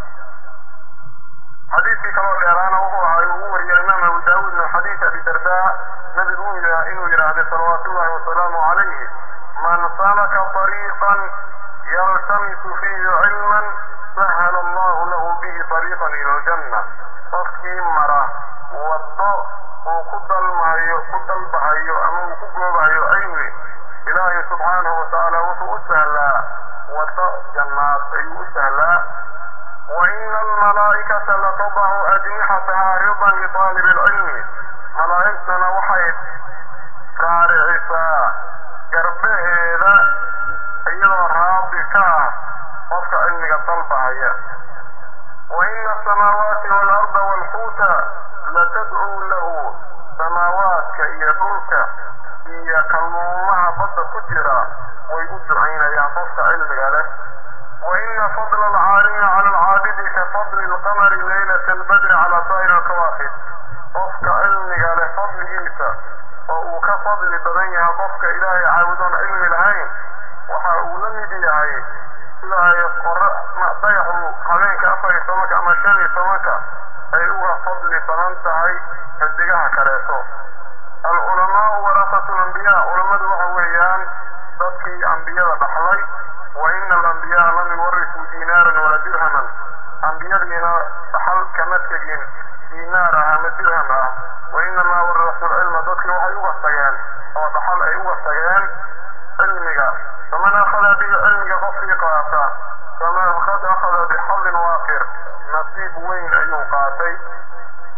حديث كما الإيران وهو يقول الإمام أبو داود من حديث أبي درداء نبي يقول إنه يرى صلوات الله وسلامه عليه من سلك طريقا يلتمس فيه علما سهل الله له به طريقا إلى الجنة qofkii mara waddo uu ku dalmayo ku dalbahayo ama uu ku goobahayo cilmi ilaahay subxaanahu watacaala wuxuu u sahlaa waddo jannaad ayuu u sahlaa وإن الملائكة لتضع أجنحتها رضا لطالب العلم ملائكتنا وحيد قارعسا قربهذا أيضا رابك وفق علمك طلبها وإن السماوات والأرض والحوت لتدعو له سماوات كيدوك هي كالمومها بد كجرا ويدعين يا فصل علمك له وإن فضل العالم على العابد كفضل القمر ليلة البدر على سائر الكواكب قفك علمك له فضل عيسى وكفضل بدنها قفك إلهي عاودون علم العين وحاول مديعي إلهي قرأ ما ضيعوا habeenka afar iyo tobanka ama shan iyo tobanka ay uga fadli badan tahay xidigaha kaleeto alculamaau warasatu lambiyaa culammadu waxa weeyaan dadkii ambiyada dhaxlay wa ina alambiyaa lam yuwarisuu diinaaran wala dirhaman ambiyadiina dhaxal kama tegin diinaar ah ama dirham ah wa inamaa warasu lcilma dadkii waxay uga tageen oo dhaxal ay uga tageen cilmiga faman akhada bihi cilmiga qofkii qaata فمن قد أخذ بحظ وافر نصيب وين أيو قاتي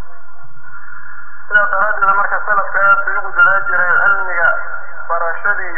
إلى درجة مركز سلف كانت بيقول دلاجر علمك برشدي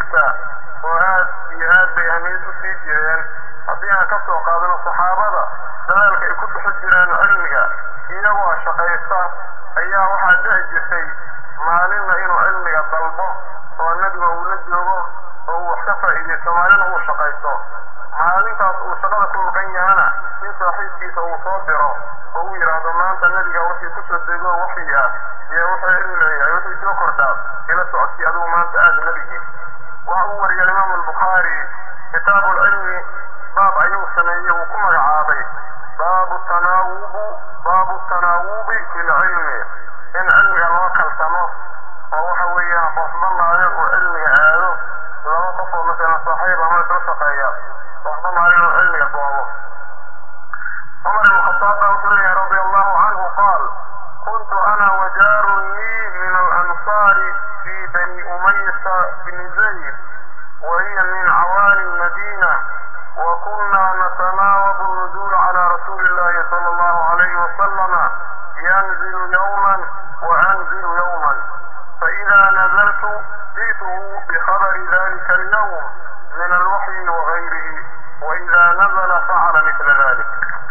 jiraan cilmiga iyagoo shaqaysta ayaa waxaa dhici jirtay maalinna inuu cilmiga dalbo oo nebiga uu la joogo oo uu wax ka faa'iidaysto maalina uu shaqaysto maalintaas uu shaqada ku maqan yahana in saaxiibkiisa uu soo diro oo uu yidhaahdo maanta nebiga wixii kusoo dego waxii ah iyo wuxuu cilmi leeyahay wixii soo kordhaa ila socodkii adigu maanta aada nebigii waxa uu wariyay imaamu albukhaari kitaabu lcilmi baab ayuu sameeyey uu ku magacaabay baabu tanaawubu baabu tanaawubi fi lcilmi in cilmiga loo kalsamo oo waxa weeyaan qofba maalin uu cilmiga aado laba qof oo masalan saaxiib ama isla shaqeeya qofba maalin uu cilmiga goobo cumar ibn khataab baa wuxuu leeyahay radi allahu canhu qaal kuntu ana wajaarun lii min alansaari fi bani umaysa bni zayd وهي من عوالي المدينة وكنا نتناوب النزول على رسول الله صلى الله عليه وسلم ينزل يوما وأنزل يوما فإذا نزلت جئته بخبر ذلك اليوم من الوحي وغيره وإذا نزل فعل مثل ذلك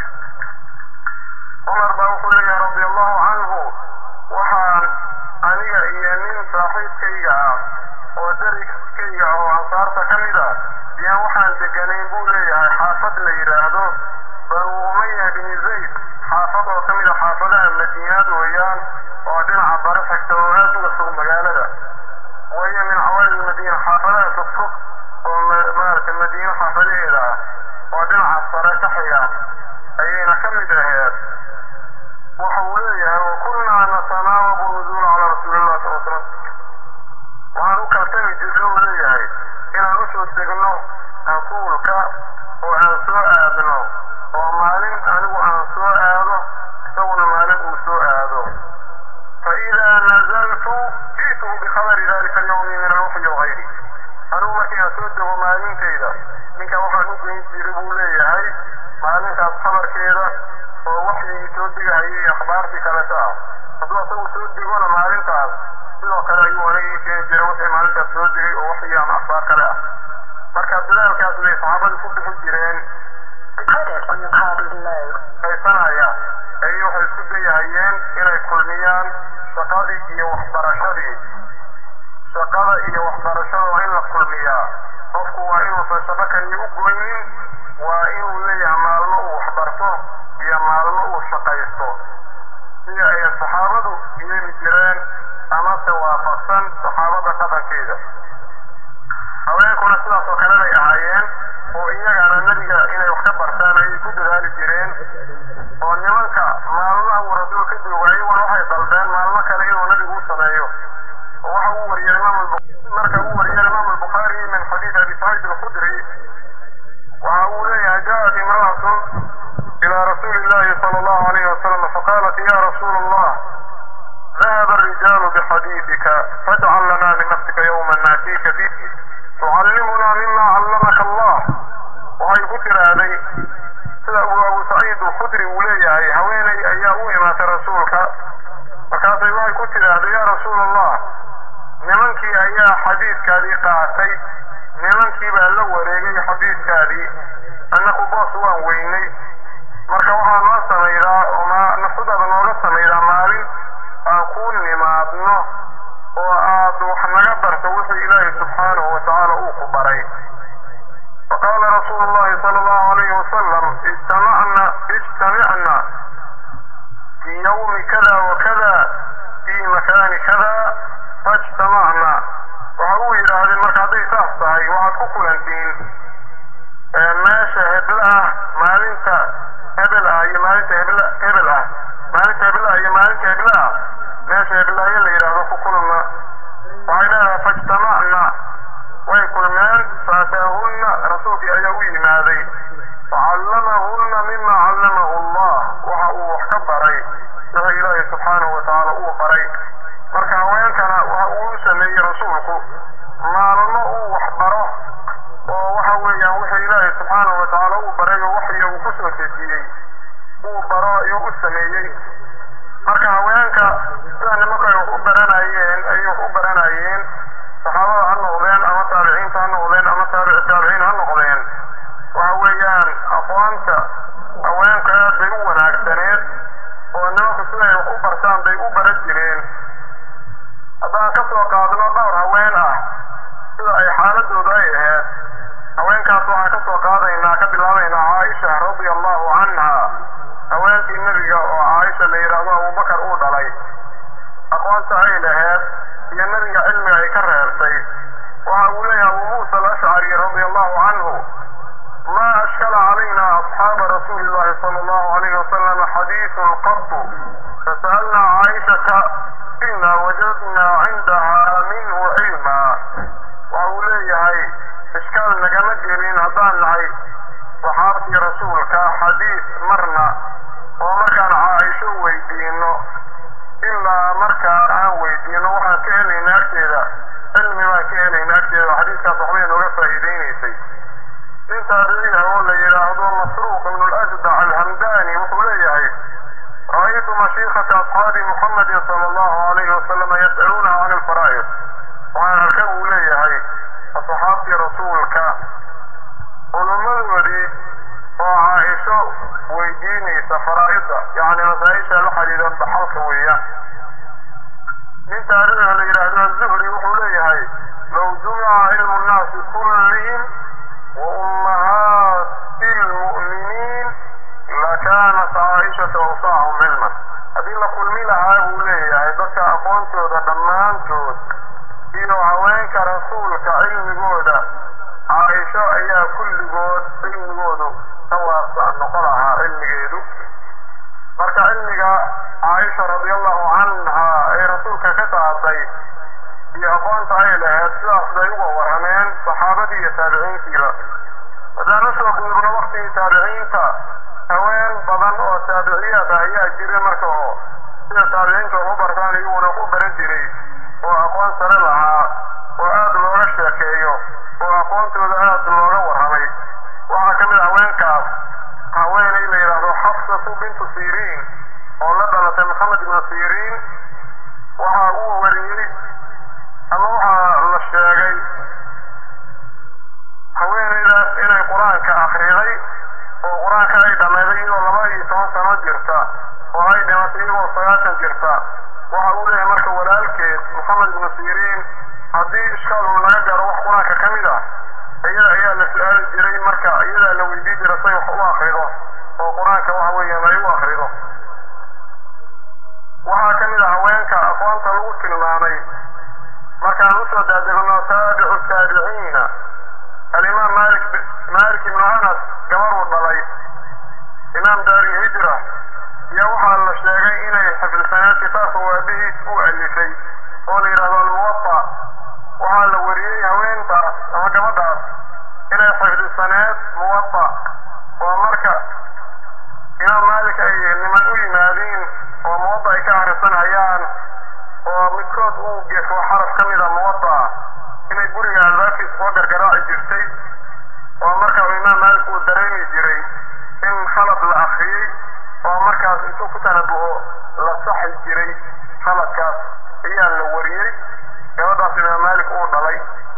عمر بن رضي الله عنه وحان aniga iyo nin saaxiibkayga ah oo dariskayga oo ansaarta ka mid ah yaan waxaan deganayn buu leeyahay xaafad la yidhaahdo banu umaya bini zayd xaafad oo ka mid a xaafadaha madiinad weeyaan oo dhinaca bare xigta oo aad uga fog magaalada wahiya min cawaali madiina xaafadaha fogfog oo maaragtay madiino xaafadaheeda ah oo dhinaca sare ka xiga ayayna ka mid aheed waxa uu leeyahay wakunnaa natanaawabu nuzuula calaa rasuulillahi sal slam waxaan u kaltami jirna uu leeyahay inaan usoo degno rasuulka oo aan soo aadno oo maalin anigu aan soo aado isaguna maalin uu soo aado faidaa nazaltu ji'tuhu bikhabari dalika alyawmi min alwaxyi wagayri anigu markii aan soo dego maalintayda ninka waxaan u geyn jiray buu leeyahay maalintaas khabarkeeda oo waxyigii soo degahayay iyo akhbaartii kaleta ah hadduu asagu soo degona maalintaas sidoo kale ayuu aniga ii keeni jiray wixii maalintaas soo degay oo waxyi ama akhbaar kale ah marka dadaalkaas bay saxaabadu ku bixi jireen haysanaya ayay waxay isku dayahayeen inay kulmiyaan shaqadii iyo waxbarashadii shaqada iyo waxbarashada waa in la kulmiyaa qofku waa inuusan shaqo kaliya u goynin waa inuu leeyahay maalmo uu waxbarto iyo maalmo uu shaqaysto sida ay saxaabadu yeeli jireen amase waafaqsan saxaabada dhaqankeeda haweenkuna sidaas oo kale bay ahaayeen oo iyagana nebiga inay wax ka bartaan ayay ku dadaali jireen oo nimanka maalmaha uu rasuul ka joogo iyaguna waxay dalbeen maalmo kale inuu nebigu u sameeyo oo waxa uu wariyay imaam marka uu wariyay imaam albukhaari min xadiid abi saciid alkhudri waxa uu leeyahay jaءat imra'atun إلى رسول الله صلى الله عليه وسلم فقالت يا رسول الله ذهب الرجال بحديثك فاجعل لنا من نفسك يوما ناتيك فيه تعلمنا مما علمك الله وهي ذكر هذه sida uu abu saciid alkhudri uu leeyahay haweenay ayaa u imaatay rasuulka markaasay waxay ku tidhaahday yaa rasuul allah nimankii ayaa xadiidkaadii qaatay nimankii baa la wareegay xadiidkaadii annaku boos waan weynay marka waxaa noo samaydaa oo nafsadaada nooga samaydaa maalin aan kuu nimaadno oo aad wax naga barto wixii ilaahay subxaanahu watacaala uu ku baray faqaala rasuulu llahi sala allahu alayhi wasalam ijtamacna ijtamicna fi yawmi kada wakada fi makaani kada fajtamacna waxa uu yidhaahdeen marka hadday saas tahay waxaad ku kulantiin meesha hebl ah maalinta hebel ah iyo maalinta hebl hebel ah maalinta hebel ah iyo maalinta hebl ah meesha heblaayo la yidhaahdo ku kulma waxay leedahay fajtamacna way kulmeen faataahunna rasuulkii ayaa u yimaaday facallamahunna mima callamahu allah waxa uu wax ka baray wixii ilaahay subxaanahu watacaala uu baray marka haweenkana waxa uu u sameeyey rasuulku maalmo uu wax baro oo waxa weeyaan wixii ilaahay subxaanahu watacaala uu baray oo waxya uu ku soo dejiyey uu baro ayuu u sameeyey marka haweenka sida nimanku ay wax u baranayeen ayay wax u baranayeen saxaabada ha noqdeen ama taabiciinta ha noqdeen ama taabici taabiciin ha noqdeen waxa weeyaan aqoonta haweenka aad bay u wanaagsaneen iyo nebiga cilmiga ay ka reebtay waxa uu leeyahay abu muusa alashcari radia allahu canhu ma ashkala calayna asxaaba rasuuli llahi sala allahu alayhi wasalam xadiisun qatu fasa'alna caaishata ina wajadna cindaha minhu cilma waxa uu leeyahay ishkaal nagama gelin haddaan nahay saxaabtii rasuulka xadiis marna oo markaan caaisho weydiino ilaa markaa aan weydiino waxaan ka helayna agteeda cilmi baan ka helayna agteeda xadiiskaas waxbay nooga faa'iidaynaysay nin taabiciya oo la yidhaahdo masruuq ibnu lasdac alhamdani wuxuu leeyahay ra'aytu mashiikhata asxaabi muxamedin sala allahu alayhi wasalama yas'aluunaha can alfaraa'id waxaan arkay buu leeyahay asxaabtii rasuulka culummadoodii oo caaisho weydiinaysa faraa'ida yacni masaa-isha la xidhiidha dhaxalka weeyaan nin taarikhda la yidhaahdo azuhri wuxuu leeyahay low jumica cilmu nnaasi kullihim wa ummahaati lmu'miniin lakaanat caaishatu awsacahum cilman haddii la kulmi lahaa buu leeyahay dadka aqoontooda dhammaantood iyo haweenka rasuulka cilmigooda caaisho ayaa kulligood cilmigoodu ka waasa noqon lahaa cilmigeedu marka cilmiga caaisha radiallahu canha ee rasuulka ka qaaday iyo aqoonta ay lahayd sidaas bay uga warrameen saxaabadii iyo taabiciintiiba haddaan usoo guurno waktigii taabiciinta haween badan oo taabiciyaad ah ayaa jira marka oo sida taabiciinta ugu bartaan iyaguna u baran jiray oo aqoon sare lahaa oo aad looga sheekeeyo oo aqoontooda aad looga warramay waxaa ka mid a haweenkaas haweenay la yidhaahdo xafsatu bintu siriin oo la dhalatay maxamed ibnu siriin waxa uu wariyey ama waxaa la sheegay haweenaydaas inay qur-aanka akhriday oo qur-aanka ay dhammayday iyadoo laba iyo toban sano jirta oo ay dhimatay iyagoo sagaashan jirta waxa uu leeyahay marka walaalkeed maxamed ibnu siriin haddii ishkaal uu laga garo wax qur-aanka ka mid ah iyada ayaa la su-aali jiray marka iyadaa la weydii jira say wax u akrido oo qur-aanka waxa weeyaan ay u akrido waxaa ka mid ah haweenka aqoonta lagu tilmaamay markaan usoo daadegno taabicu taabiciina alimaam malik malik ibnu anas gabaruu dhalay imaam daari hijra iyo waxaa la sheegay inay xifdisanayd kitaabka waabihiis u alifay oo la yidhahdo almuwafa waxaa la wariyey haweentaas ama gabadhaas inay xifdisaneed muwafa oo marka imaam maalik ay niman u yimaadiin oo muwadda ay ka akhrisanayaan oo midkood uu gefo xaraf ka mida muwadda inay guriga albaabkiisa soo gargaraaci jirtay oo marka imaam maalik uu dareemi jiray in khalad la akhriyey oo markaas intuu ku tanabuho la saxi jiray khaladkaas ayaa la wariyey gabadhaas imaam maalik uu dhalay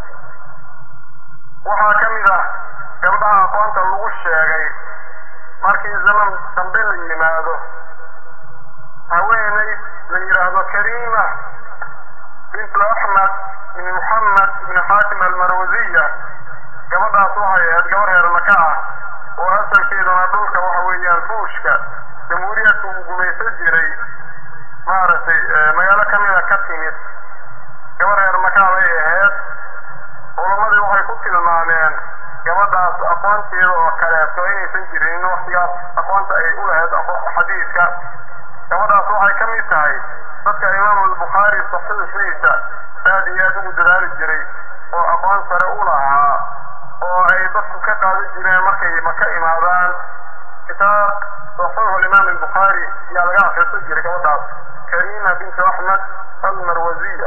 waxaa ka mid ah gabdhaha aqoonta lagu sheegay markii zaman dambe la yimaado haweenay la yidhaahdo kariima bintu axmed bin muxamed bin xaakim almarwasiya gabadhaas waxay ahayd gabar reer maka ah oo asalkeeduna dhulka waxa weeyaan buushka jamhuuriyadka uu gumaysan jiray maaragtay magaalo ka mida ka timid gabar reer makaa bay ahayd culamadii waxay ku tilmaameen gabadhaas aqoonteeda oo kaleeto inaysan jirin waktigaas aqoonta ay u lahayd xadiidka gabadhaas waxay ka mid tahay dadka imaamu albukhaari saxiixiisa aad iyo aad ugu dadaali jiray oo aqoon sare u lahaa oo ay dadku ka qaadan jireen markay maka imaadaan kitaab saxiixu limaam albukhaari ayaa laga akhrisan jiray gabadhaas kariima bintu axmed almarwasiya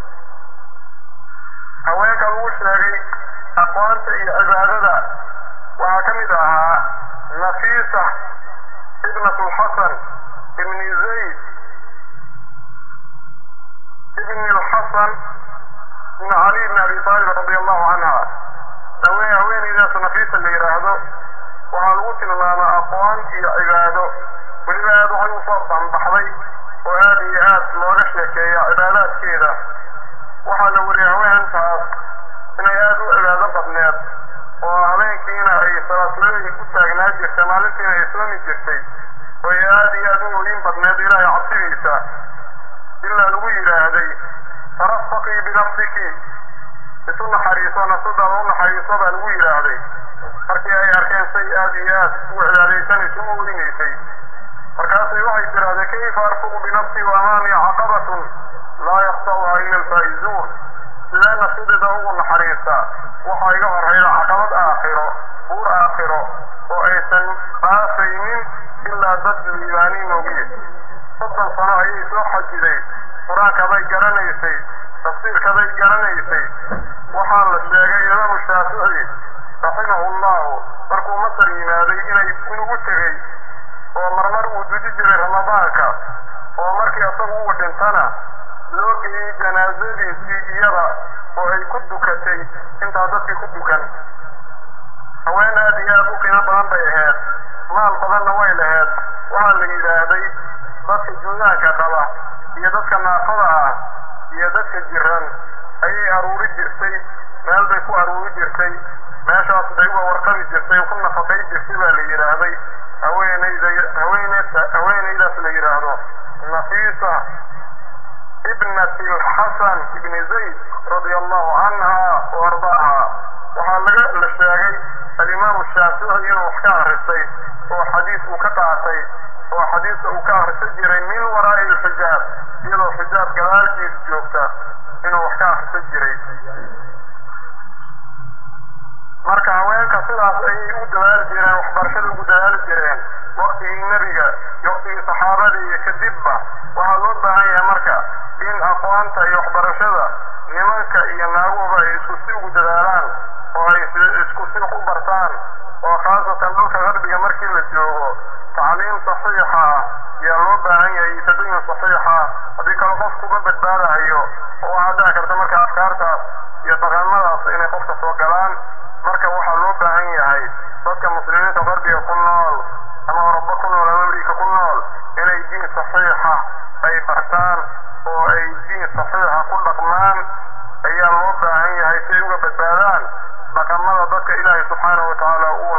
haweenka lagu sheegay aqoonta iyo cibaadada waxaa ka mid ahaa nafiisa ibnat lxasan ibni zayd ibni lxasan ibn cali ibn abi talib radi allahu canha haween haweenaydaas nafiisa la yidhaahdo waxaa lagu tilmaamaa aqoon iyo cibaado weliba aad waxay usoo banbaxday oo aad iyo aad looga sheekeeya cibaadaadkeeda waxaa la wariyay haweentaas inay aad u cibaado badneed oo naxariiso nafsadaada u naxariiso baa lagu yidhaahday markii ay arkeen say aada iyo aad u cibaadaysanayso u orinaysay markaasay waxay tirahdeen kayfa arfuqu binafsii wa amaamii caqabatun laa yakhta'uha ila alfaa'izuun sidee nafsadeeda ugu naxariista waxaa iga horrayda caqabad aakhiro buur aakhiro oo aysan dhaafaynin ilaa dad liibaaniin ogiye soddon sano ayay soo xajiday qur-aankaday garanaysay tafsiirkaday garanaysay waxaa la sheegay imaamu shaafici raximahu llahu markuu masar yimaaday inay inugu tegey oo marmar uu duji jiray ramadaanka oo markii isagu uu dhintana loo geeyey janaasadiisii iyada oo ay ku dukatay intaa dadkii ku dukan haween aad iyo aad u qiimo badan bay ahayd maal badanna way lahayd waxaa la yidhaahday dadka juudaanka qaba iyo dadka naafada ah iyo dadka jiran ayay aruuri jirtay meel bay ku aruuri jirtay meeshaas bay uga warqabi jirtay ku nafaqay jirtay baa la yidhaahday haweenayda haweeneyda haweenaydaas la yidhaahdo nafiisa ibnati alxasan ibni zayd radia allahu canha wa ardaaha waxaa laga la sheegay alimaamu shaafici inuu wax ka akristay oo xadiis uu ka qaatay oo xadiiska uu ka akhrisan jiray min waraa'i alxijaab iyadoo xijaab gadaalkiis joogta inuu wax ka akhrisan jiray marka haweenka sidaas ayay u dadaali jireen waxbarashada ugu dadaali jireen waktigii nebiga iyo waktigii saxaabadii iyo kadibba waxaa loo baahan yahay marka in aqoonta iyo waxbarashada nimanka iyo naaguba ay isku si ugu dadaalaan oo ay isku si u bartaan oo khaasatan dhulka qarbiga markii la joogo tacliim saxiixa ah ayaa loo baahan yahay tadayun saxiixa haddii kale qofkuba badbaadahayo oo waxaa dhici karta marka afkaartaas iyo dhaqamadaas inay qofka soo galaan marka waxaa loo baahan yahay dadka muslimiinta qarbiga ku nool ama oroba ku nool ama amerika ku nool inay diin saxiixa ay bartaan oo ay diin saxiixa ku dhaqmaan ayaa loo baahan yahay si ay uga badbaadaan dhaqamada dadka ilaahay subxaanahu watacaala uu